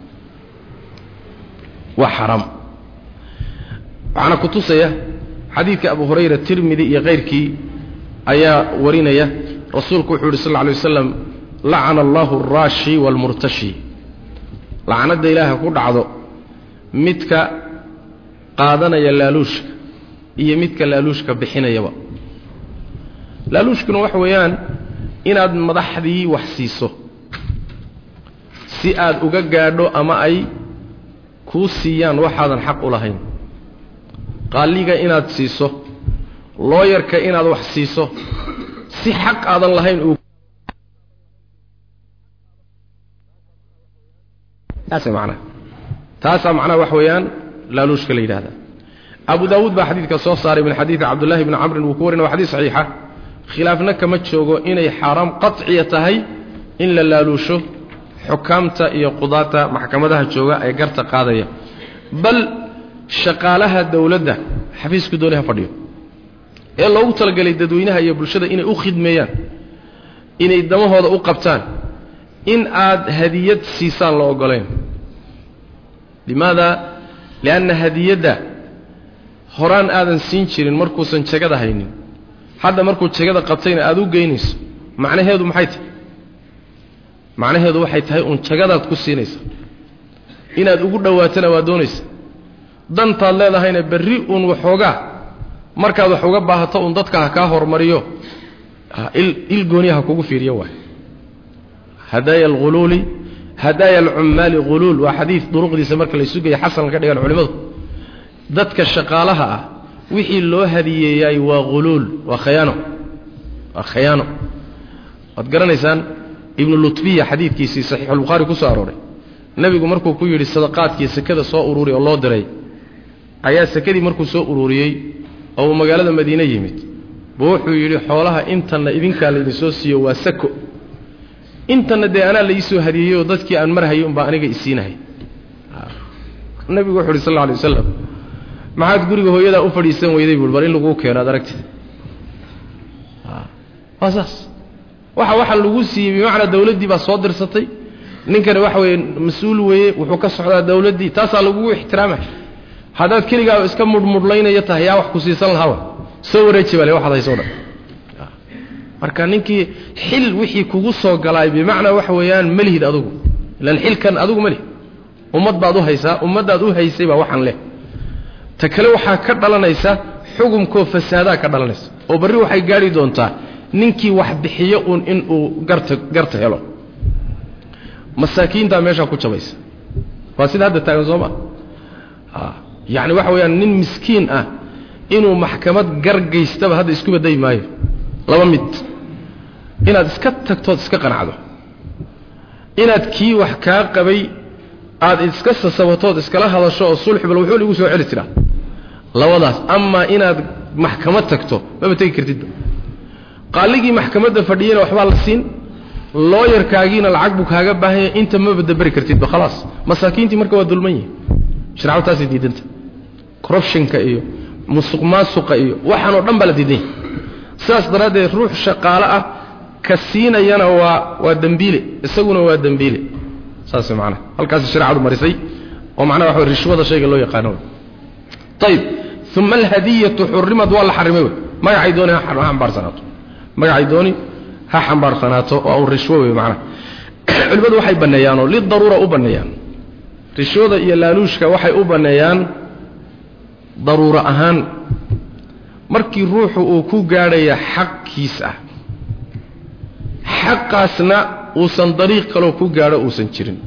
waa xaaraam waxaana ku tusaya xadiidka abu hurayra tirmidi iyo kayrkii ayaa warinaya rasuulku wuxuu yidhi sal lla alay wasalam lacana allahu alraashi waalmurtashi lacnadda ilaaha ku dhacdo midka qaadanaya laaluushka iyo midka laaluushka bixinayaba laaluushkuna waxa weeyaan inaad madaxdii wax siiso si aad uga gaadho ama ay kuu siiyaan waxaadan xaq u lahayn qaaliga inaad siiso looyarka inaad wax siiso si xaq aadan lahayn uu taasa macnaha taasaa macnaha wax weeyaan laaluushka la yidhahda abu daawuud baa xadiidka soo saaray min xadiidi cabdullahi bni camrin wuu ku warinay waa xadiis saxiixa khilaafna kama joogo inay xaaraam qaciya tahay in la laaluusho xukaamta iyo qudaata maxkamadaha jooga ee garta qaadaya bal shaqaalaha dowladda xafiisku dooni ha fadhiyo ee loogu talagelay dadweynaha iyo bulshada inay u khidmeeyaan inay damahooda u qabtaan in aad hadiyad siisaan la ogolayn limaada lianna hadiyadda horaan aadan siin jirin markuusan jegada haynin hadda markuu jegada qabtayna aada u geynayso macnaheedu maxay tahay macnaheedu waxay tahay uun jagadaad ku siinaysa inaad ugu dhowaatana waa doonaysa dantaad leedahayna berri uun waxoogaa markaad wax uga baahato uun dadka ha kaa hormariyo il gooniya ha kugu fiiriyo waay hadaaya alghuluuli hadaaya alcummaali huluul waa xadiid duruqdiisa marka la sugaya xasan ka dhigan culimmadu dadka shaqaalaha ah wixii loo hadiyeeyay waa huluul waa khayaano waa khayaano waad garanaysaan ibnu lutbiya xadiidkiisii saxiixulbukhaari ku soo arooray nebigu markuu ku yidhi sadaqaadkii sekada soo ururiy oo loo diray ayaa sekadii markuu soo ururiyey oo uu magaalada madiine yimid buu wuxuu yidhi xoolaha intanna idinkaa laydinsoo siiyo waa sako intanna dee anaa laiisoo hadiyeeyey oo dadkii aan marhayay unbaa aniga isiinahay nebigu wuxu uhi sal lla alay wasalam maxaad guriga hooyadaa u fadhiisan weyday buui bal in laguu keeno ad aragtid waa saas waxa waxa lagu siiyey bimacnaa dawladdii baa soo dirsatay ninkani waxa weeye mas-uul weeye wuxuu ka socdaa dawladdii taasaa lagugu ixtiraamay haddaad keligaa iska mudhmudhlaynaya tahay yaa wax ku siisan lahaaba soo wareeji bale waxaad hayso dhan marka ninkii xil wixii kugu soo galaay bimacnaa waxa weeyaan malihid adugu ilan xilkan adugu malihid ummad baad u haysaa ummaddaad u haysay baa waxaan leh ta kale waxaa ka dhalanaysa xukumkoo fasaadaa ka dhalanaysa oo barri waxay gaadhi doontaa ninkii wax bixiyo uun inuu garta garta helo masaakiintaa meeshaa ku jabaysa waa sida hadda taagan soo maa yacni waxa weeyaan nin miskiin ah inuu maxkamad gargaystaba hadda isku baddayi maayo laba mid inaad iska tagtood iska qanacdo inaad kii wax kaa qabay aad iska sasabatood iskala hadasho oo sulxi bal wuxuu igu soo celi jiraa labadaas amaa inaad maxkamad tagto maba tegi kartidba qaaligii maxkamadda fadhiyana waxbaa la siin looyarkaagiina lacag buu kaaga baahanya inta maba daberi kartidba khalaas masaakiintii marka waa dulman yihi sharcadu taasay diidanta corruptionka iyo musuq maasuqa iyo waxaanoo dhan baa la diidan yahay sidaas daraaddeed ruux shaqaale ah ka siinayana waa waa dembiile isaguna waa dembiile saas macnaha halkaas shareecadu marisay oo macnaha waxa rishwada shayga loo yaqaano ayib uma alhadiyatu xurimad waa la xarimay wey magacay dooni ha xambaarsanaato magacay dooni ha xambaarsanaato oo rishwo wey macnaha culimmadu waxay banneeyaanoo lidaruura u banneeyaan rishwada iyo laaluushka waxay u banneeyaan daruuro ahaan markii ruuxu uu ku gaadhaya xaqkiis ah xaqaasna uusan dariiq kaloo ku gaadho uusan jirin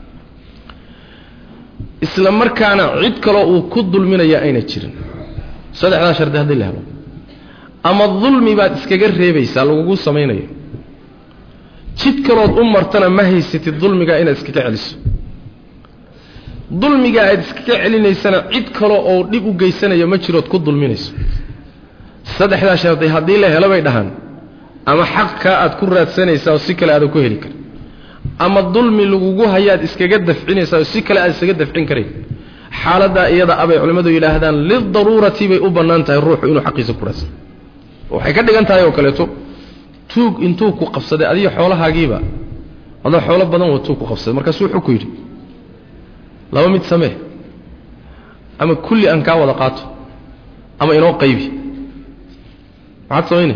isla markaana cid kaloo uu ku dulminaya ayna jirin saddexdaa shardi haddii la helo ama dulmi baad iskaga reebaysaa lagugu samaynayo jid kalood u martana ma haysatid dulmigaa inaad iskaga celiso dulmigaa aad iskaga celinaysana cid kale oo dhib u geysanayo ma jirood ku dulminayso saddexdaa shardi haddii la helo bay dhahaan ama xaqkaa aad ku raadsanaysaa oo si kale aadan ku heli karin ama dulmi lagugu hayaad iskaga dafcinaysaa oo si kale aad isaga dafcin karayn xaaladdaa iyada abay culimmadu yidhaahdaan lidaruurati bay u bannaan tahay ruuxu inuu xaqiisa ku raadsan waxay ka dhigan tahay oo kaleeto tuug intuu ku qabsaday adiga xoolahaagiiba adoo xoolo badan wa tuug ku qabsaday markaasuu wuxuu ku yidhi laba mid samee ama kulli aan kaa wada qaato ama inoo qaybi maxaad samaynay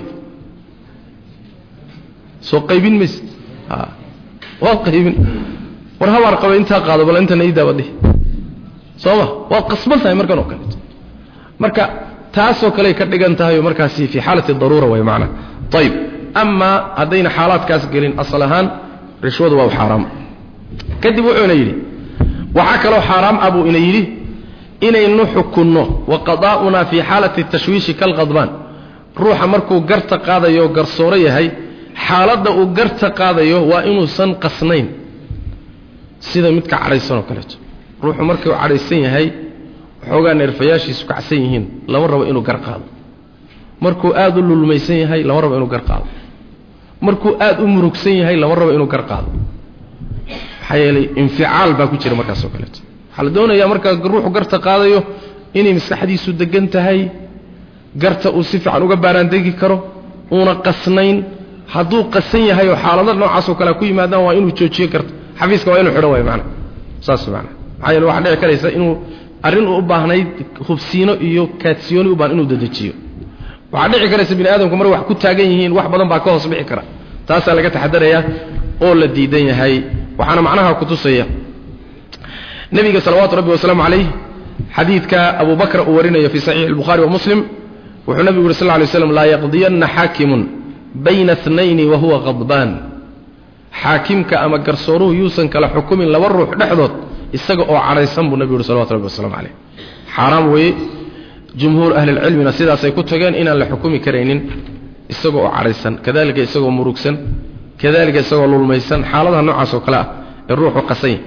soo qaybin mayse waad qaybin war habaar qaba intaa qaado bal intana ii daabadhi soo ma waad qasban tahay markan oo kaleeto marka taasoo kaley ka dhigan tahay oo markaasi fii xaalati daruura way macnaa ayib amaa haddayna xaalaadkaas gelin asal ahaan rishwadu waa u xaaraam kadib wuxuuna yidhi waxaa kaloo xaaraam ah buu ina yidhi inaynu xukunno wa qadaa'unaa fii xaalati tashwiishi kalqadbaan ruuxa markuu garta qaadayo garsooro yahay xaaladda uu garta qaadayo waa inuusan qasnayn sida midka cadhaysan oo kaleeto ruuxu markuu cadhaysan yahay waxoogaa neerfayaashiisu kacsan yihiin lama rabo inuu gar qaado markuu aad u lulmaysan yahay lama rabo inuu gar qaado markuu aad u murugsan yahay lama rabo inuu gar qaado maxaa yeelay inficaal baa ku jira markaasoo kaleeto waxaa la doonayaa markaa ruuxu garta qaadayo inay maskaxdiisu degan tahay garta uu si fiican uga baaraandegi karo uuna qasnayn hadduu qasan yahay oo xaalado noocaasoo kale ku yimaadaan waa inuu joojiyo garta xafiiska waa inuu xidho waay maana saas maana maxaa yeele waxaa dhici karaysa inuu arrin uu u baahnayd hubsiino iyo kaadsiyooni u baahan inuu dedejiyo waxaa dhici karaysa bini aadamku mar wax ku taagan yihiin wax badan baa ka hoos bixi kara taasaa laga taxadarayaa oo la diidan yahay waxaana macnaha kutusaya nebiga salawaatu rabbi wasalaamu calayh xadiidka abu bakr uu warinayo fii saxiixi الbukhari wa muslim wuxuu nebigu yuri sal lla lay slam laa yaqdiyanna xaakimun bayna اtnayni wa huwa qadbaan xaakimka ama garsooruhu yuusan kala xukumin laba ruux dhexdood isaga oo cadhaysan buu nebigu yuri salawatu rabbi waslamu calayh xaaraam weeye jumhuur ahlilcilmina sidaasay ku tageen inaan la xukumi karaynin isagoo oo cadhaysan kadalika isagoo murugsan kadalika isagoo lulmaysan xaaladaha noocaas oo kale ah ee ruuxu qasanya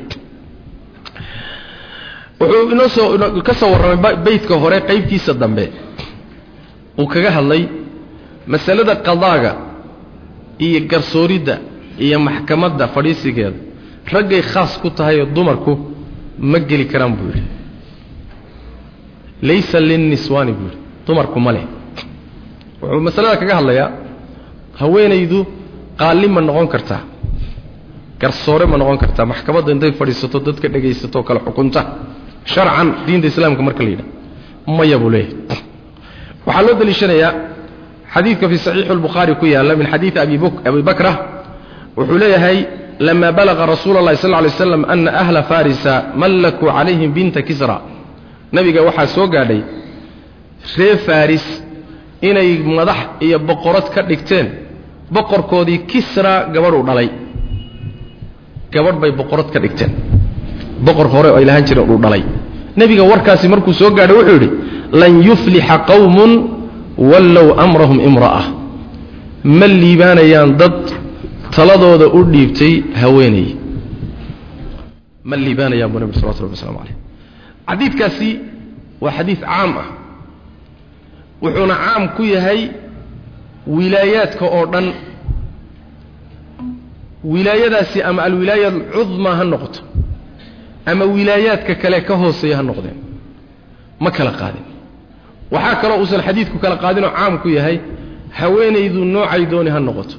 wuxuu inoo soo ka soo warramay beytka hore qaybtiisa dambe uu kaga hadlay masalada qadaaga iyo garsooridda iyo maxkamadda fadhiisigeeda raggay khaas ku tahay oo dumarku ma geli karaan buu yidhi laysa linniswaani buu yidhi dumarku ma leh wuxuu masalada kaga hadlayaa haweenaydu qaalli ma noqon kartaa garsoore ma noqon kartaa maxkamadda intay fadhiisato dadka dhegaysato kale xukunta sharcan diinta islaamka marka la yidhaha maya buu leeyahay waxaa loo daliishanayaa xadiidka fii saxiixi albukhaari ku yaalla min xadiidi abi bakra wuxuu leeyahay lama balaqa rasuula اllahi sal ly slam ana ahla farisa mallakuu calayhim binta kisra nabiga waxaa soo gaadhay ree faris inay madax iyo boqorad ka dhigteen boqorkoodii kisra gabadhuu dhalay gabadh bay boqorad ka dhigteen boqor hore oo ay lahaan jireen uu dhalay nebiga warkaasi markuu soo gaadhay wuxuu yidhi lan yuflixa qowmun wallow amrahum imra'a ma liibaanayaan dad taladooda u dhiibtay haweenay ma liibaanayaan buu nebi salawatu rabbi waslamu calayh xadiidkaasi waa xadiid caam ah wuxuuna caam ku yahay wilaayaadka oo dhan wilaayadaasi ama alwilaaya alcudmaa ha noqoto ama wilaayaadka kale ka hooseeya ha noqdeen ma kala qaadin waxaa kaloo uusan xadiidku kala qaadinoo caam ku yahay haweenaydu noocay dooni ha noqoto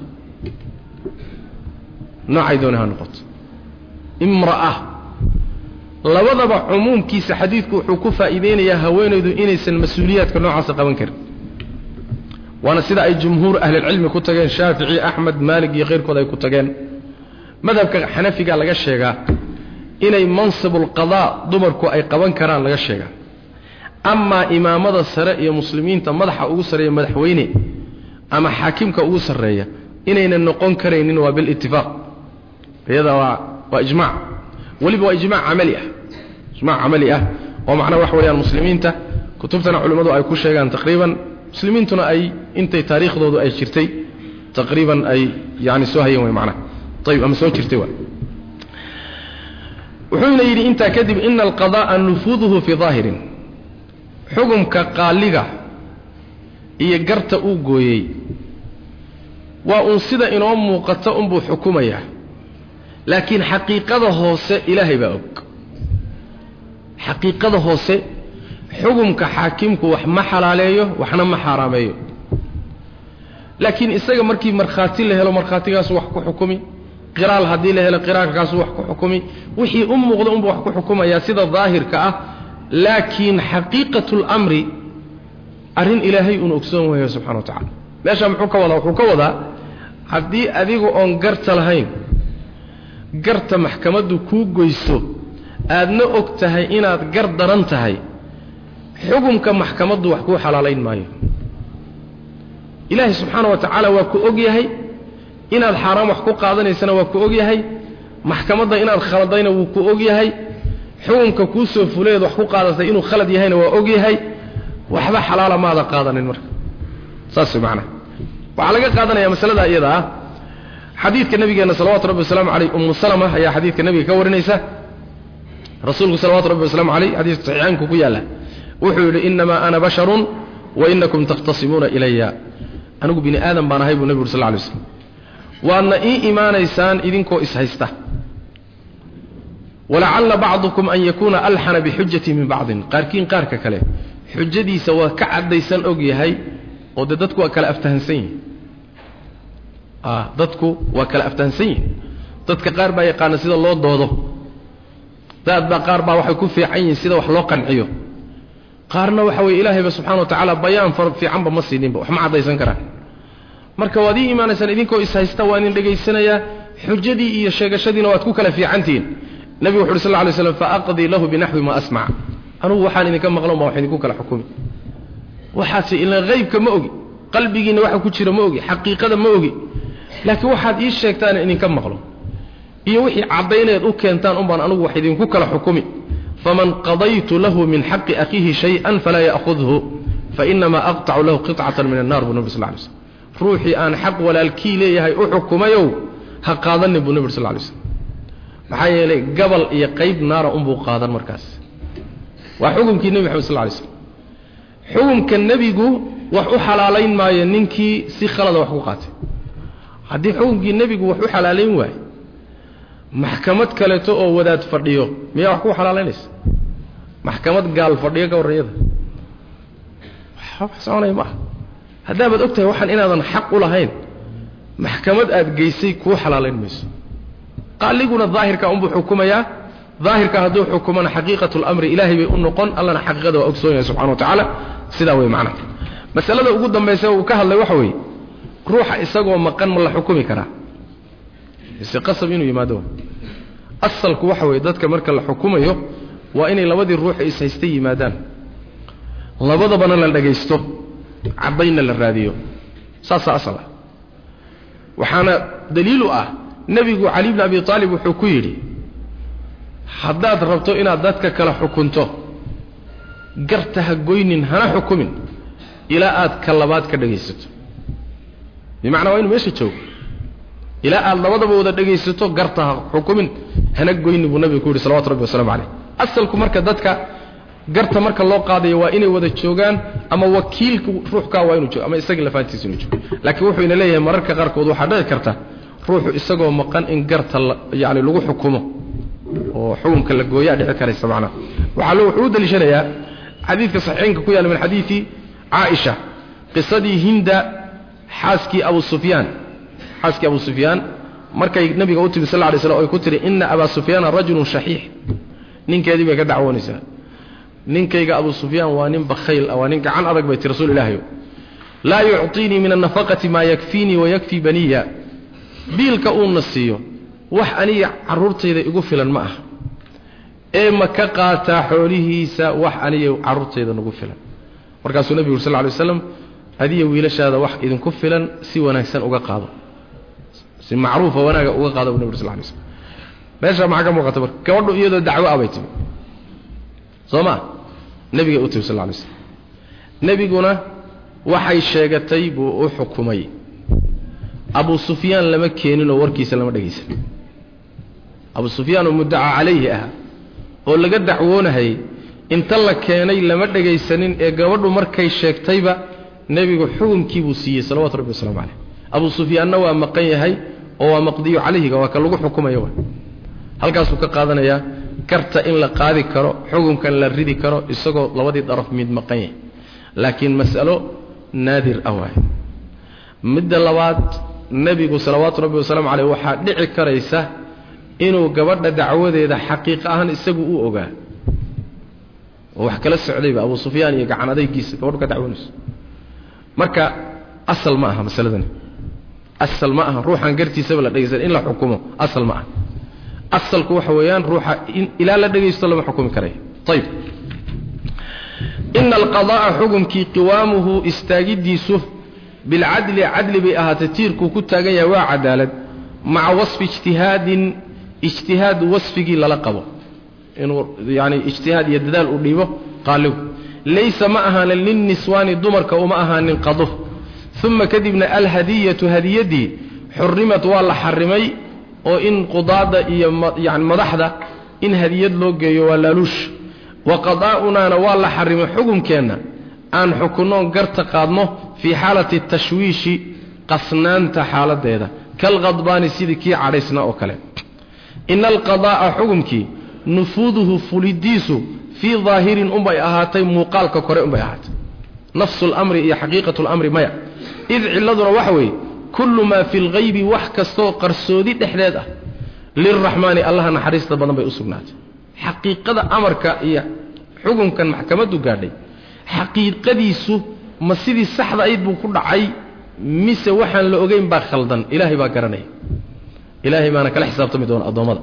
noocay dooni ha noqoto imra'a labadaba cumuumkiisa xadiidku wuxuu ku faa'iideynayaa haweenaydu inaysan mas-uuliyaadka noocaasa qaban karin waana sida ay jumhuur ahlilcilmi ku tageen shaafici axmed maalig iyo keyrkood ay ku tageen madhabka xanafiga laga sheegaa inay mansibulqadaa dumarku ay qaban karaan laga sheegaa amaa imaamada sare iyo muslimiinta madaxa ugu sarreeya madaxweyne ama xaakimka ugu sarreeya inaynan noqon karaynin waa bilitifaaq iyada waa waa ijmac weliba waa ijmac camali ah ijmac camali ah oo macnaha waxa weeyaan muslimiinta kutubtana culimmadu ay ku sheegaan taqriiban muslimiintuna ay intay taariikhdoodu ay jirtay taqriiban ay yani soo hayeen way macnaha ayib ama soo jirtay waa wuxuuna yidhi intaa kadib ina alqada'a nufuuduhu fii daahirin xugumka qaaliga iyo garta uu gooyey waa uun sida inoo muuqata unbuu xukumayaa laakiin xaqiiqada hoose ilaahay baa og xaqiiqada hoose xugumka xaakimku wax ma xalaaleeyo waxna ma xaaraameeyo laakiin isaga markii markhaati la helo markhaatigaasu wax ku xukumi qiraal haddii la helo qiraalkaasu wax ku xukumi wixii u muuqda unbuu wax ku xukumayaa sida daahirka ah laakiin xaqiiqatu lamri arrin ilaahay uun ogsoon wayo subxana wa tacala meeshaa muxuu ka wadaa wuxuu ka wadaa haddii adigu oon garta lahayn garta maxkamaddu kuu goyso aadna og tahay inaad gar daran tahay xugumka maxkamaddu wax kuu xalaalayn maayo ilaahay subxaana wa tacaala waa ku og yahay inaad xaaraan wax ku qaadanaysana waa ku og yahay maxkamadda inaad khaladayna wuu ku og yahay xukunka kuu soo fuleed wax ku qaadatay inuu khalad yahayna waa og yahay waxba xalaala maada qaadanin marka saas macnaha waxaa laga qaadanaya masalada iyada ah xadiidka nabigeena salawatu rabbi wasalaamu caleyh ummu salama ayaa xadiidka nabiga ka warinaysa rasuulku salawatu rabbi wasalaamu caleyh xadiiska saxiixaynku ku yaalla wuxuu yidhi inamaa ana basharun wa inakum takhtasimuuna ilaya anigu bini aadam baan ahay buu nebigu uri sal lay slam waadna ii imaanaysaan idinkoo ishaysta walacalla bacdukum an yakuuna alxana bixujati min bacdin qaarkiin qaarka kale xujadiisa waa ka caddaysan og yahay oo dee dadku waa kala aftahansan yihin dadku waa kala aftahansan yihin dadka qaar baa yaqaana sida loo doodo daad baa qaar baa waxay ku fiican yihiin sida wax loo qanciyo qaarna waxa weye ilaahayba subxana wa tacaala bayaan far fiicanba ma siininba wax ma caddaysan karaan marka waad ii imaanaysaan idinkoo ishaysta waa idin dhegaysanayaa xujadii iyo sheegashadiina waad ku kala fiicantihiin nebigu wuxu uhi sal ly slam faaqdii lahu binaxwi ma asmac anugu waxaan idinka maqlan baa wax idinku kala xukumi waxaase ila haybka ma ogi qalbigiinna waxa ku jira ma ogi xaqiiqada ma ogi laakiin waxaad ii sheegtaan idinka maqlo iyo wixii caddayneed u keentaan unbaan anugu wax idinku kala xukumi faman qadaytu lahu min xaqi akhiihi shay-an falaa ya'khudhu fainamaa aqtacu lahu qicatan min annar buu nabi sal lay slm ruuxii aan xaq walaalkii leeyahay u xukumayow ha qaadanin buu nabi sal lay slm maxaa yeelay gabal iyo qayb naara unbuu qaadan markaas waa xukumkii nebi maxamed sal lay slm xukumka nebigu wax u xalaalayn maayo ninkii si khalada wax ku qaatay haddii xukumkii nebigu wax u xalaalayn waayo maxkamad kaleeto oo wadaad fadhiyo miyaa wax ku xalaalaynaysa maxkamad gaal fadhiyo ka warranyada wax soconaya maaha haddaabaad og tahay waxaan inaadan xaq u lahayn maxkamad aad geysay kuu xalaalayn mayso qaaliguna daahirka unbuu xukumayaa daahirka hadduu xukumana xaqiiqatu lamri ilaahay bay u noqon allana xaqiiqada waa ogsoon yahay subxana wa tacaala sidaa wey macnaha masalada ugu dambaysa uu ka hadlay waxa weeye ruuxa isagoo maqan ma la xukumi karaa ise qasab inuu yimaado asalku waxa weeye dadka marka la xukumayo waa inay labadii ruux is-haystay yimaadaan labadabana la dhagaysto caddaynna la raadiyo saasaa asal ah waxaana daliil u ah nebigu cali bni abi aalib wuxuu ku yidhi haddaad rabto inaad dadka kala xukunto garta ha goynin hana xukumin ilaa aad ka labaad ka dhagaysato bimacnaa waa inu meesha joogo ilaa aad labadaba wada dhegaysato garta ha xukumin hana goyni buu nabiga ku yidhi salawatu rabbi wasalaamu caleyh asalku marka dadka garta marka loo qaadayo waa inay wada joogaan ama wakiilka ruuxkaa waa inuu joogo ama isagii lafaantiisa inuu joogo laakiin wuxuu ina leeyahay mararka qaarkood waxaa dhici karta ruuxu isagoo maqan in garta yani lagu xukumo oo xukunka la gooyaa dhici karaysa macnaha waxaa lo wuxuu u daliishanayaa xadiidka saxiixeynka ku yaalla min xadiidi caaisha qisadii hinda xaaskii abu sufyaan xaaskii abu sufyaan markay nabiga u timi sal lay slam oy ku tihi ina abaa sufyaana rajulun shaxiix ninkeedii bay ka dacwoonaysaa ninkayga abu sufyaan waa nin bakhayl ah waa nin gacan adag bay ti rasuul ilaahayo laa yucطiinii min annafaqati maa yakfiinii wayakfii baniya biilka uuna siiyo wax aniga carruurtayda igu filan ma ah ee ma ka qaataa xoolihiisa wax aniga carruurtayda nagu filan markaasuu nebigu uri sal ly waslam adiya wiilashaada wax idinku filan si wanaagsan uga qaado si macruufa wanaaga uga qaado bu nabig ur sal lay slm meeshaa maxaa ka muuqata marka gabadhu iyadoo dacwo ah bay timi soo ma nebigay u timi sal lay slm nebiguna waxay sheegatay buu u xukumay abu sufyaan lama keeninoo warkiisa lama dhegaysan abu sufyaan oo muddaca calayhi ah oo laga dacwoonahayay inta la keenay lama dhegaysanin ee gabadhu markay sheegtayba nebigu xukumkii buu siiyey salawatu rabbi waslamu caleyh abu sufyaanna waa maqan yahay oo waa maqdiyu calayhiga waa ka lagu xukumaya wa halkaasuu ka qaadanayaa garta in la qaadi karo xukunkan la ridi karo isagoo labadii daraf mid maqan yahay laakiin mas'alo naadir ah waay midda labaad nebigu salawaatu rabbi wasalaamu caleyh waxaa dhici karaysa inuu gabadha dacwadeeda xaqiiq ahaan isagu u ogaa oo wax kala socdayba abu sufyaan iyo gacan adaygiisa gabadhu ka dacwoonayso marka asal ma aha masaladani asal ma aha ruuxaan gartiisaba la dhegaysan in la xukumo asal ma aha asalku waxa weeyaan ruuxa ilaa la dhegaysto lama xukumi karayo ayib ina alqada'a xukumkii qiwaamuhu istaagidiisu bilcadli cadli bay ahaatay tiirkuu ku taagan yahay waa cadaalad maca wasfi ijtihaadin ijtihaad wasfigii lala qabo inuu yani ijtihaad iyo dadaal uu dhiibo qaaligu laysa ma ahaanin lilniswaani dumarka uma ahaanin qado uma kadibna alhadiyatu hadiyaddii xurimat waa la xarimay oo in qudaada iyo yani madaxda in hadiyad loo geeyo waa laaluush wa qadaa'unaana waa la xarimay xukunkeenna aan xukunnoon garta qaadno fii xaalati tashwiishi qasnaanta xaaladeeda kalqadbaani sidii kii cadhaysna oo kale ina alqadaa'a xukumkii nufuuduhu fulidiisu fii daahirin unbay ahaatay muuqaalka kore unbay ahaatay nafsu lamri iyo xaqiiqatu lamri maya id ciladuna waxa weeye kullu maa fi lghaybi wax kastooo qarsoodi dhexdeed ah lilraxmaani allaha naxariista badan bay u sugnaatay xaqiiqada amarka iyo xukunkan maxkamaddu gaadhay xaqiiqadiisu ma sidii saxda ayd buu ku dhacay mise waxaan la ogeyn baa khaldan ilaahay baa garanaya ilaahay baana kala xisaabtami doona addoommada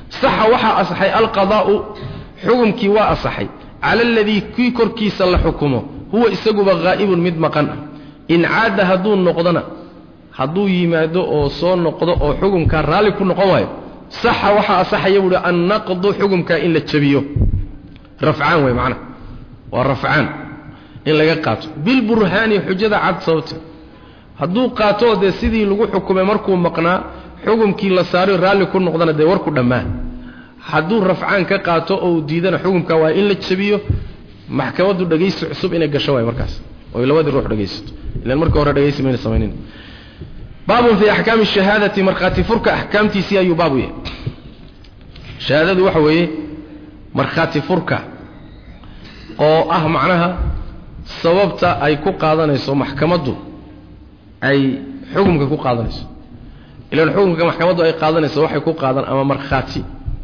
saxa waxaa asaxay alqadaa'u xukumkii waa asaxay cala aladii kii korkiisa la xukumo huwa isaguba haa'ibun mid maqan ah in caada hadduu noqdona hadduu yimaado oo soo noqdo oo xukumkaa raalli ku noqon waayo saxa waxaa asaxaya buuhi annaqdu xukumkaa in la jabiyo rafcaan wey macnaha waa rafcaan in laga qaato bilburhaani xujada cad sababte hadduu qaatoo dee sidii lagu xukumay markuu maqnaa xukumkii la saaray raalli ku noqdana dee warku dhammaan hadduu rafcaan ka qaato oo uu diidana xukumka waa in la jabiyo maxkamaddu dhegaysi cusub inay gasho waay markaas oy labadii ruux dhegaysato ilan marka hore dhegaysi mayna samaynin baabun fii axkaami shahaadati markhaati furka axkaamtiisii ayuu baabu yahay shahaadadu waxa weeye markhaati furka oo ah macnaha sababta ay ku qaadanayso maxkamaddu ay xukumka ku qaadanayso ilaan xukumka maxkamaddu ay qaadanayso waxay ku qaadan ama markhaati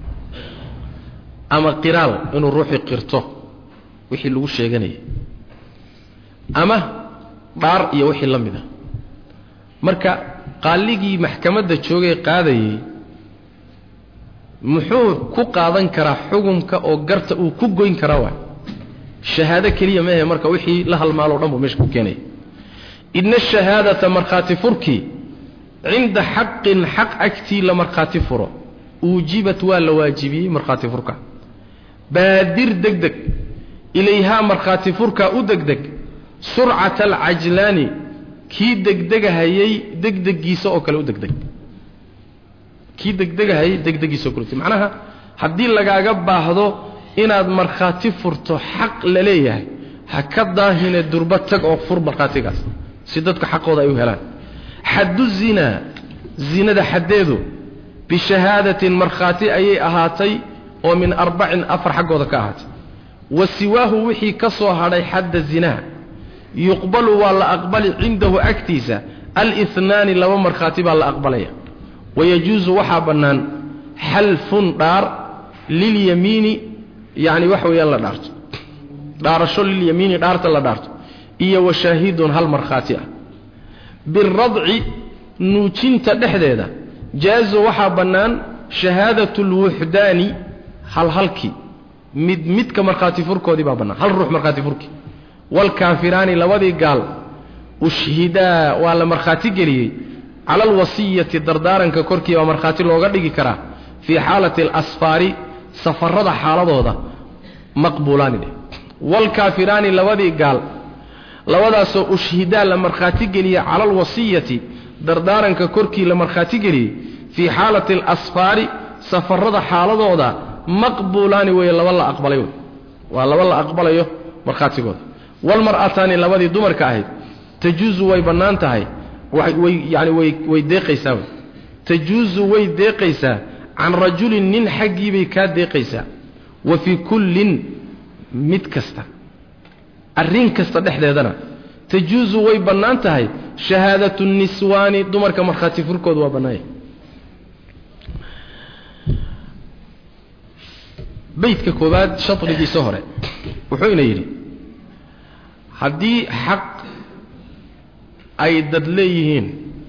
ama qiraal inuu ruuxii qirto wixii lagu sheeganayay ama dhaar iyo wixii la mid a marka qaaligii maxkamadda joogay qaadayey muxuu ku qaadan karaa xukumka oo garta uu ku goyn karaa waay shahaado keliya maahe marka wixii la halmaaloo dhan buu meesha ku keenaya ina ashahaadata markhaati furkii cinda xaqin xaq agtii la markhaati furo uujibat waa la waajibiyey markhaati furka baadir degdeg ilayhaa markhaati furkaa u degdeg surcata alcajlaani kii degdegahayey degdegiisa oo kale u degdeg kii degdegahayey degdegiisa oo kale u macnaha haddii lagaaga baahdo inaad markhaati furto xaq la leeyahay ha ka daahine durba tag oo fur markhaatigaas si dadka xaqooda ay u helaan xaddu zinaa zinada xaddeedu bishahaadatin markhaati ayay ahaatay oo min arbacin afar xaggooda ka ahaatay wa siwaahu wixii ka soo hadhay xadda zinaa yuqbalu waa la aqbali cindahu agtiisa alihnaani laba markhaati baa la aqbalaya wayajuusu waxaa bannaan xalfun dhaar lilyamiini yacni waxa weeyaan la dhaarto dhaarasho lilyamiini dhaarta la dhaarto iyo washaahidun hal markhaati ah biradci nuujinta dhexdeeda jaazo waxaa bannaan shahaadatu lwuxdaani halhalkii mid midka markhaati furkoodii baa bannaan hal ruux markhaati furkii waalkaafiraani labadii gaal ushhidaa waa la markhaati geliyey cala alwasiyati dardaaranka korkii baa markhaati looga dhigi karaa fii xaalati alasfaari safarada xaaladooda maqbuulaani dheh waalkaafiraani labadii gaal labadaasoo ushhidaa la markhaati geliyey cala alwasiyati dardaaranka korkii la markhaati geliyey fii xaalati alasfaari safarada xaaladooda maqbuulaani weeye laba la aqbalay wey waa laba la aqbalayo markhaatigooda walmar'ataani labadii dumarka ahayd tajuusu way bannaan tahay way yani way way deeqaysaa wey tajuusu way deeqaysaa can rajulin nin xaggiibay kaa deeqaysaa wa fii kullin mid kasta arrin kasta dhexdeedana tajuusu way bannaan tahay shahaadatu niswaani dumarka markhaati furkooda waa bannaanya beydka koowaad shadrigiisa hore wuxuu ina yidhi haddii xaq ay dad leeyihiin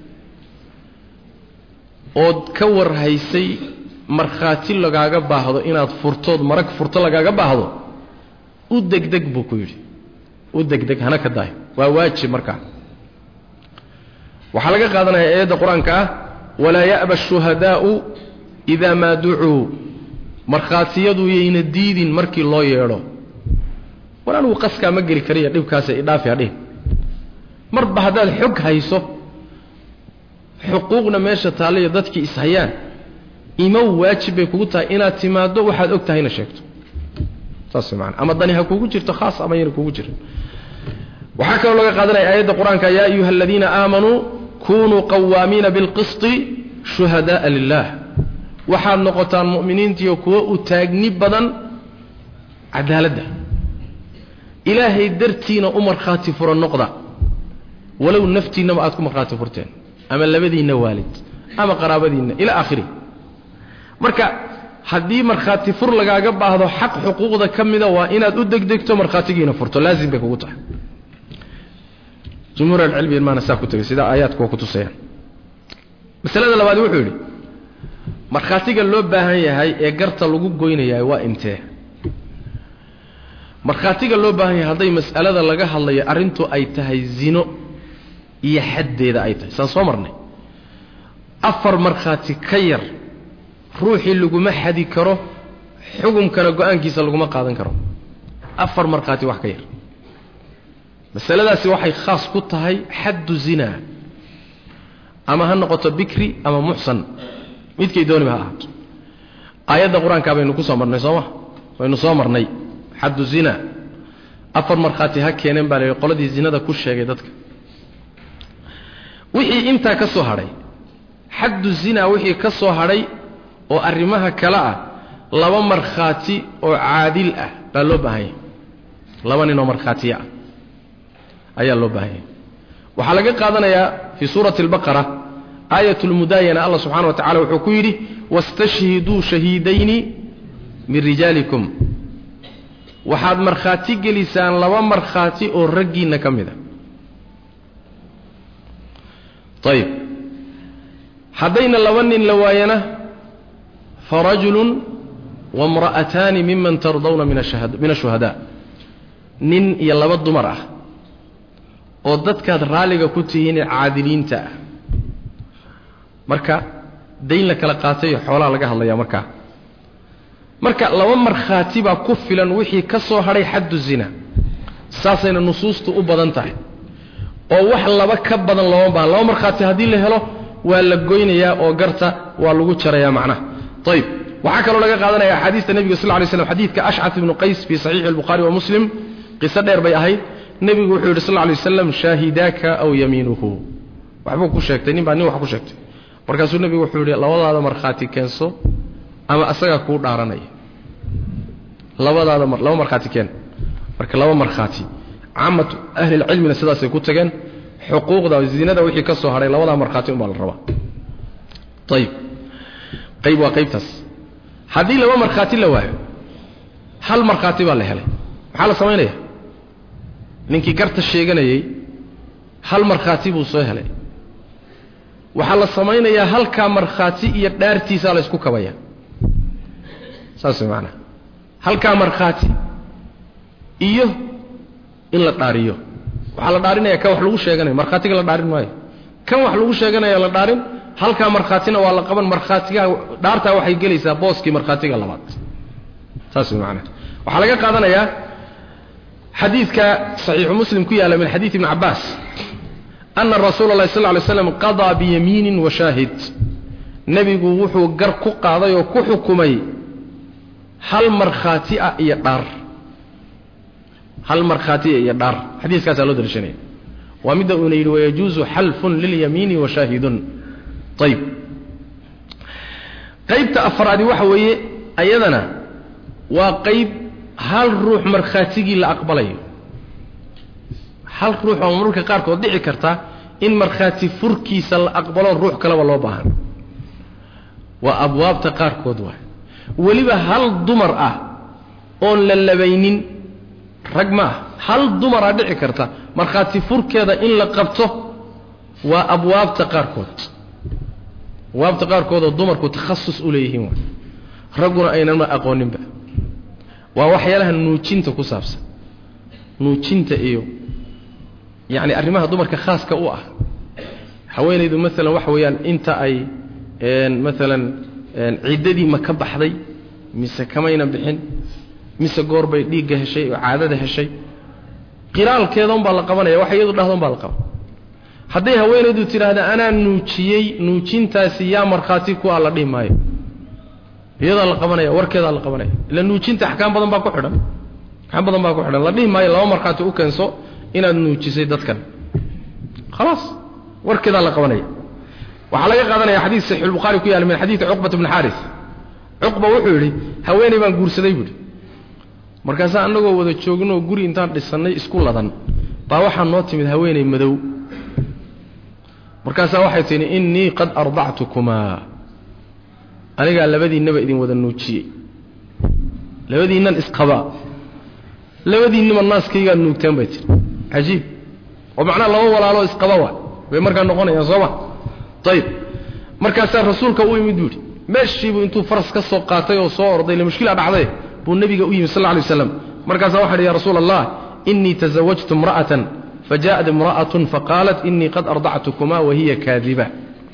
ood ka warhaysay markhaati lagaaga baahdo inaad furtood marag furto lagaaga baahdo u degdeg buu ku yidhi u degdeg hana ka daayo waa waajib markaa waxaa laga qaadanaya aayadda qur-aanka ah walaa ya'ba ashuhadaa'u idaa maa ducuu markhaatiyadu yayna diidin markii loo yeedho war anigu qaskaa ma geli kariya dhibkaasa idhaafi hadhihin marba haddaad xog hayso xuquuqna meesha taallaiyo dadkii ishayaan imow waajib bay kugu tahay inaad timaaddo waxaad og tahayna sheegto saas maana ama dani ha kugu jirto khaas ama yana kugu jirin waxaa kaloo laga qaadanaya aayadda qur-aanka yaa ayuha aladiina aamanuu kunuu qawaamiina bilqisti shuhada'a lilah waxaad noqotaan mu'miniintiiyo kuwo u taagni badan cadaaladda ilaahay dartiina u markhaati furo noqda walow naftiinnaba aad ku markhaati furteen ama labadiinna waalid ama qaraabadiinna ila aakhiri marka haddii markhaati fur lagaaga baahdo xaq xuquuqda ka mida waa inaad u degdegto markhaatigiina furto laazim bay kugu tahay jumhuur alcilmi maana saa ku tegay sida aayaadku waa ku tusayaan masalada labaad wuxuu yidhi markhaatiga loo baahan yahay ee garta lagu goynayaa waa intee markhaatiga loo baahan yahay hadday mas'alada laga hadlayo arrintu ay tahay zino iyo xaddeeda ay tahay saan soo marnay afar markhaati ka yar ruuxii laguma xadi karo xukumkana go-aankiisa laguma qaadan karo afar markhaati wax ka yar masaladaasi waxay khaas ku tahay xaddu zinaa ama ha noqoto bikri ama muxsan midkay dooniba ha ahaato aayadda qur-aankaa baynu ku soo marnay sooma baynu soo marnay xaddu zina afar markhaati ha keeneen baa layihi qoladii zinada ku sheegay dadka wixii intaa ka soo hadhay xaddu zinaa wixii ka soo hadhay oo arrimaha kale ah laba markhaati oo caadil ah baa loo baahan yahay laba nin oo markhaatiya ah ayaa loo baahan yahay waxaa laga qaadanayaa fii suurati albaqara aayat lmudaayana allah subxana wa tacala wuxuu ku yidhi wastashhiduu shahiidayni min rijaalikum waxaad markhaati gelisaan laba markhaati oo raggiinna ka mid a ayib haddayna laba nin la waayana farajulun wamra'ataani miman tardawna min ashuhadaa nin iyo laba dumar ah oo dadkaad raalliga ku tihiinee caadiliinta ah marka dayn la kala qaatayo xoolaha laga hadlayaa markaa marka laba markhaati baa ku filan wixii ka soo hadhay xaddu zina saasayna nusuustu u badan tahay oo wax laba ka badan looma baahan laba markhaati haddii la helo waa la goynayaa oo garta waa lagu jarayaa macnaha ayib waxaa kaloo laga qaadanaya axaadiista nebiga sal lay slam xadiidka ashcaf ibnu qays fii saxiixi albukhaari wa muslim qiso dheer bay ahayd nebigu wuxuu yidhi sal lay waslam shaahidaaka aw yamiinuhu waxbuu ku sheegtay nin baa nin wax ku sheegtay markaasuu nebigu wuxuu yidhi labadaada markhaati keenso ama asagaa kuu dhaaranaya labadaada laba markhaati keen marka laba markhaati caamatu ahlilcilmina sidaasay ku tageen xuquuqda zinada wixii ka soo hadhay labadaa markhaati unbaa la rabaa ayib qayb waa qaybtaas haddii laba markhaati la waayo hal markhaati baa la helay maxaa la samaynaya ninkii garta sheeganayey hal markhaati buu soo helay waxaa la samaynayaa halkaa markhaati iyo dhaartiisaa la ysku kabaya saas way maanaa halkaa markhaati iyo in la dhaariyo waxaa la dhaarinaya kan wax lagu sheeganayo markhaatiga la dhaarin maayo kan wax lagu sheeganaya la dhaarin halkaa markhaatina waa la qaban markhaatiga dhaartaa waxay gelaysaa booskii markhaatiga labaad saas way maanaa waxaa laga qaadanayaa xadiidka saxiixu muslim ku yaalla min xadiid ibni cabbaas ana rasuula اlahi sal ly slam qadaa biyamiinin wa shaahid nebigu wuxuu gar ku qaaday oo ku xukumay hal markhaati ah iyo dhaar hal markhaatiya iyo dhaar xadiiskaasaa loo daliishanaya waa midda uuna yidhi wayajuusu xalfun lilyamiini wa shaahidun ayib qaybta afraadi waxa weeye ayadana waa qayb hal ruux markhaatigii la aqbalayo hal ruux oo mararka qaarkood dhici karta in markhaati furkiisa la aqbalo ruux kaleba loo baahan waa abwaabta qaarkood waay weliba hal dumar ah oon la labaynin rag ma ah hal dumaraa dhici karta markhaati furkeeda in la qabto waa abwaabta qaarkood abwaabta qaarkood oo dumarku takhasus u leeyihiin waay ragguna aynama aqooninba waa waxyaalaha nuujinta ku saabsan nuujinta iyo yacni arrimaha dumarka khaaska u ah haweenaydu maalan waxa weeyaan inta ay maalan ciddadii ma ka baxday mise kamayna bixin mise goor bay dhiigga heshay oo caadada heshay qiraalkeeda unbaa la qabanaya waxa iyadu dhahda unbaa la qaban hadday haweenaydu tidhaahda anaa nuujiyey nuujintaasi yaa markhaati ku a la dhihi maayo iyadaa la qabanaya warkeedaa la qabanaya ila nuujinta axkaam badan baa ku xidhan axkaam badan baa ku xidhan la dhihi maayo laba markhaati u keenso inaad nuujisay dadkan khalaas warkeedaa la qabanaya waxaa laga qaadanaya xadiid saxiixulbukhaari ku yaala min xadiidi cuqbat bni xaaris cuqba wuxuu yidhi haweenay baan guursaday buuhi markaasaa annagoo wada joognooo guri intaan dhisannay isku ladan baa waxaa noo timid haweenay madow markaasaa waxay tihi innii qad ardactukumaa anigaa labadiinnaba idin wada nuujiyey labadiinnan isqabaa labadiinnaba naaskaygaad nuugteen bay tiri cajiib oo macnaha laba walaaloo isqaba waa bay markaa noqonayaan sooma ayib markaasaa rasuulka u imid buuhi meeshiibuu intuu faras ka soo qaatay oo soo orday ile mushkila dhacday buu nebiga u yimi sal lla lay waslam markaasaa waxa hi ya rasuula allah inii tasawajtu imra'atan fajaءat imra'atun faqaalat inii qad ardactukuma wahiya kaadiba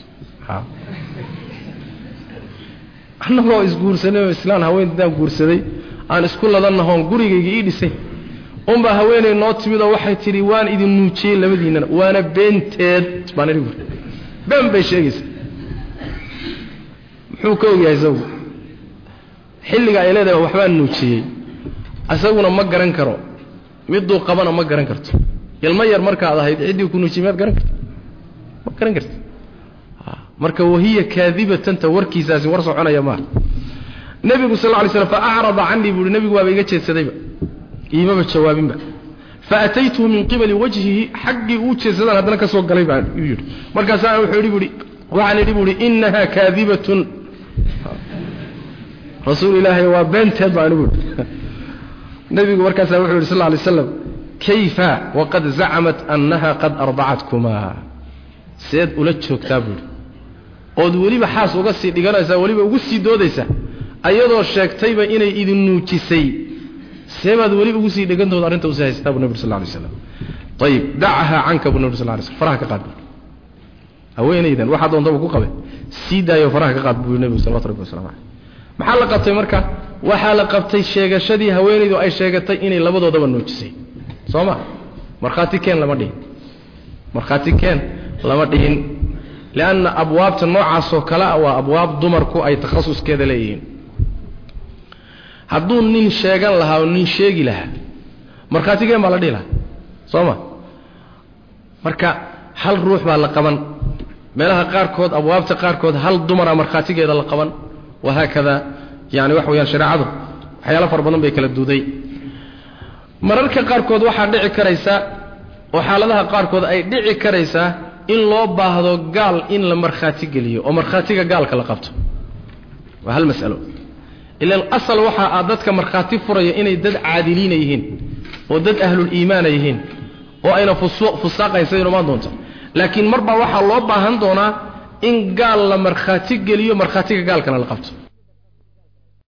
annagoo isguursanay oo islaan haweentaan guursaday aan isku ladannahoon gurigayga ii dhisay unbaa haweenay noo timid oo waxay tidhi waan idin nuujiyey labadiinnana waana beenteed baan idhi buuri been bay sheegaysaa muxuu ka ogyahay isagu xilliga ay leedahay waxbaan nuujiyey isaguna ma garan karo miduu qabana ma garan karto ilmo yar markaad ahayd ciddii ku nuujiyey miyaad garan karto ma garan karto marka wahiya kaadibatanta warkiisaasi war soconaya maaha nebigu sal lla lay slam fa acrada canii buuhi nebigu waaba iga jeedsadayba iimaba jawaabinba faataytuhu min qibali wajhihi xaggii uu jeedsadaan haddana ka soo galay baa yidhi markaasaa wuxuu idhi buuhi waxaan idhi buuhi innaha kaadibatun rasuul ilaahay waa beenteed baan buuhi nebigu markaasaa wuxuu yidhi sal lla lay slam kayfa waqad zacamat annaha qad ardacatkumaa seed ula joogtaa buuhi ood weliba xaas uga sii dhiganaysaa weliba ugu sii doodaysa ayadoo sheegtayba inay idin nuujisay seebaad weli ugu sii dhegantooda arrinta usii haysataa bu nabig sal lay slam ayib dacahaa canka bu nabig sal lay slm faraha ka qaad bu haweenaydan waxaa doontaba ku qabe sii daayo faraha ka qaad buu nebigu salawatu rabbi waslamu caleyh maxaa la qabtay marka waxaa la qabtay sheegashadii haweenaydu ay sheegatay inay labadoodaba nuujisay soo ma markhaati keen lama dhihin markhaati keen lama dhihin lianna abwaabta noocaasoo kale a waa abwaab dumarku ay takhasuskeeda leeyihiin hadduu nin sheegan lahaa oo nin sheegi lahaa markhaatigeen baa la dhihi lahaa soo ma marka hal ruux baa la qaban meelaha qaarkood abwaabta qaarkood hal dumara markhaatigeeda la qaban wahaakada yani waxa weyaan shareecadu waxyaalo fara badan bay kala duuday mararka qaarkood waxaa dhici karaysa oo xaaladaha qaarkood ay dhici karaysaa in loo baahdo gaal in la markhaati geliyo oo markhaatiga gaalka la qabto waa hal masalo ilan asal waxa ah dadka markhaati furaya inay dad caadiliina yihiin oo dad ahluliimaana yihiin oo ayna fusaaqayn siday imaan doonta laakiin marbaa waxaa loo baahan doonaa in gaal la markhaati geliyo markhaatiga gaalkana la qabto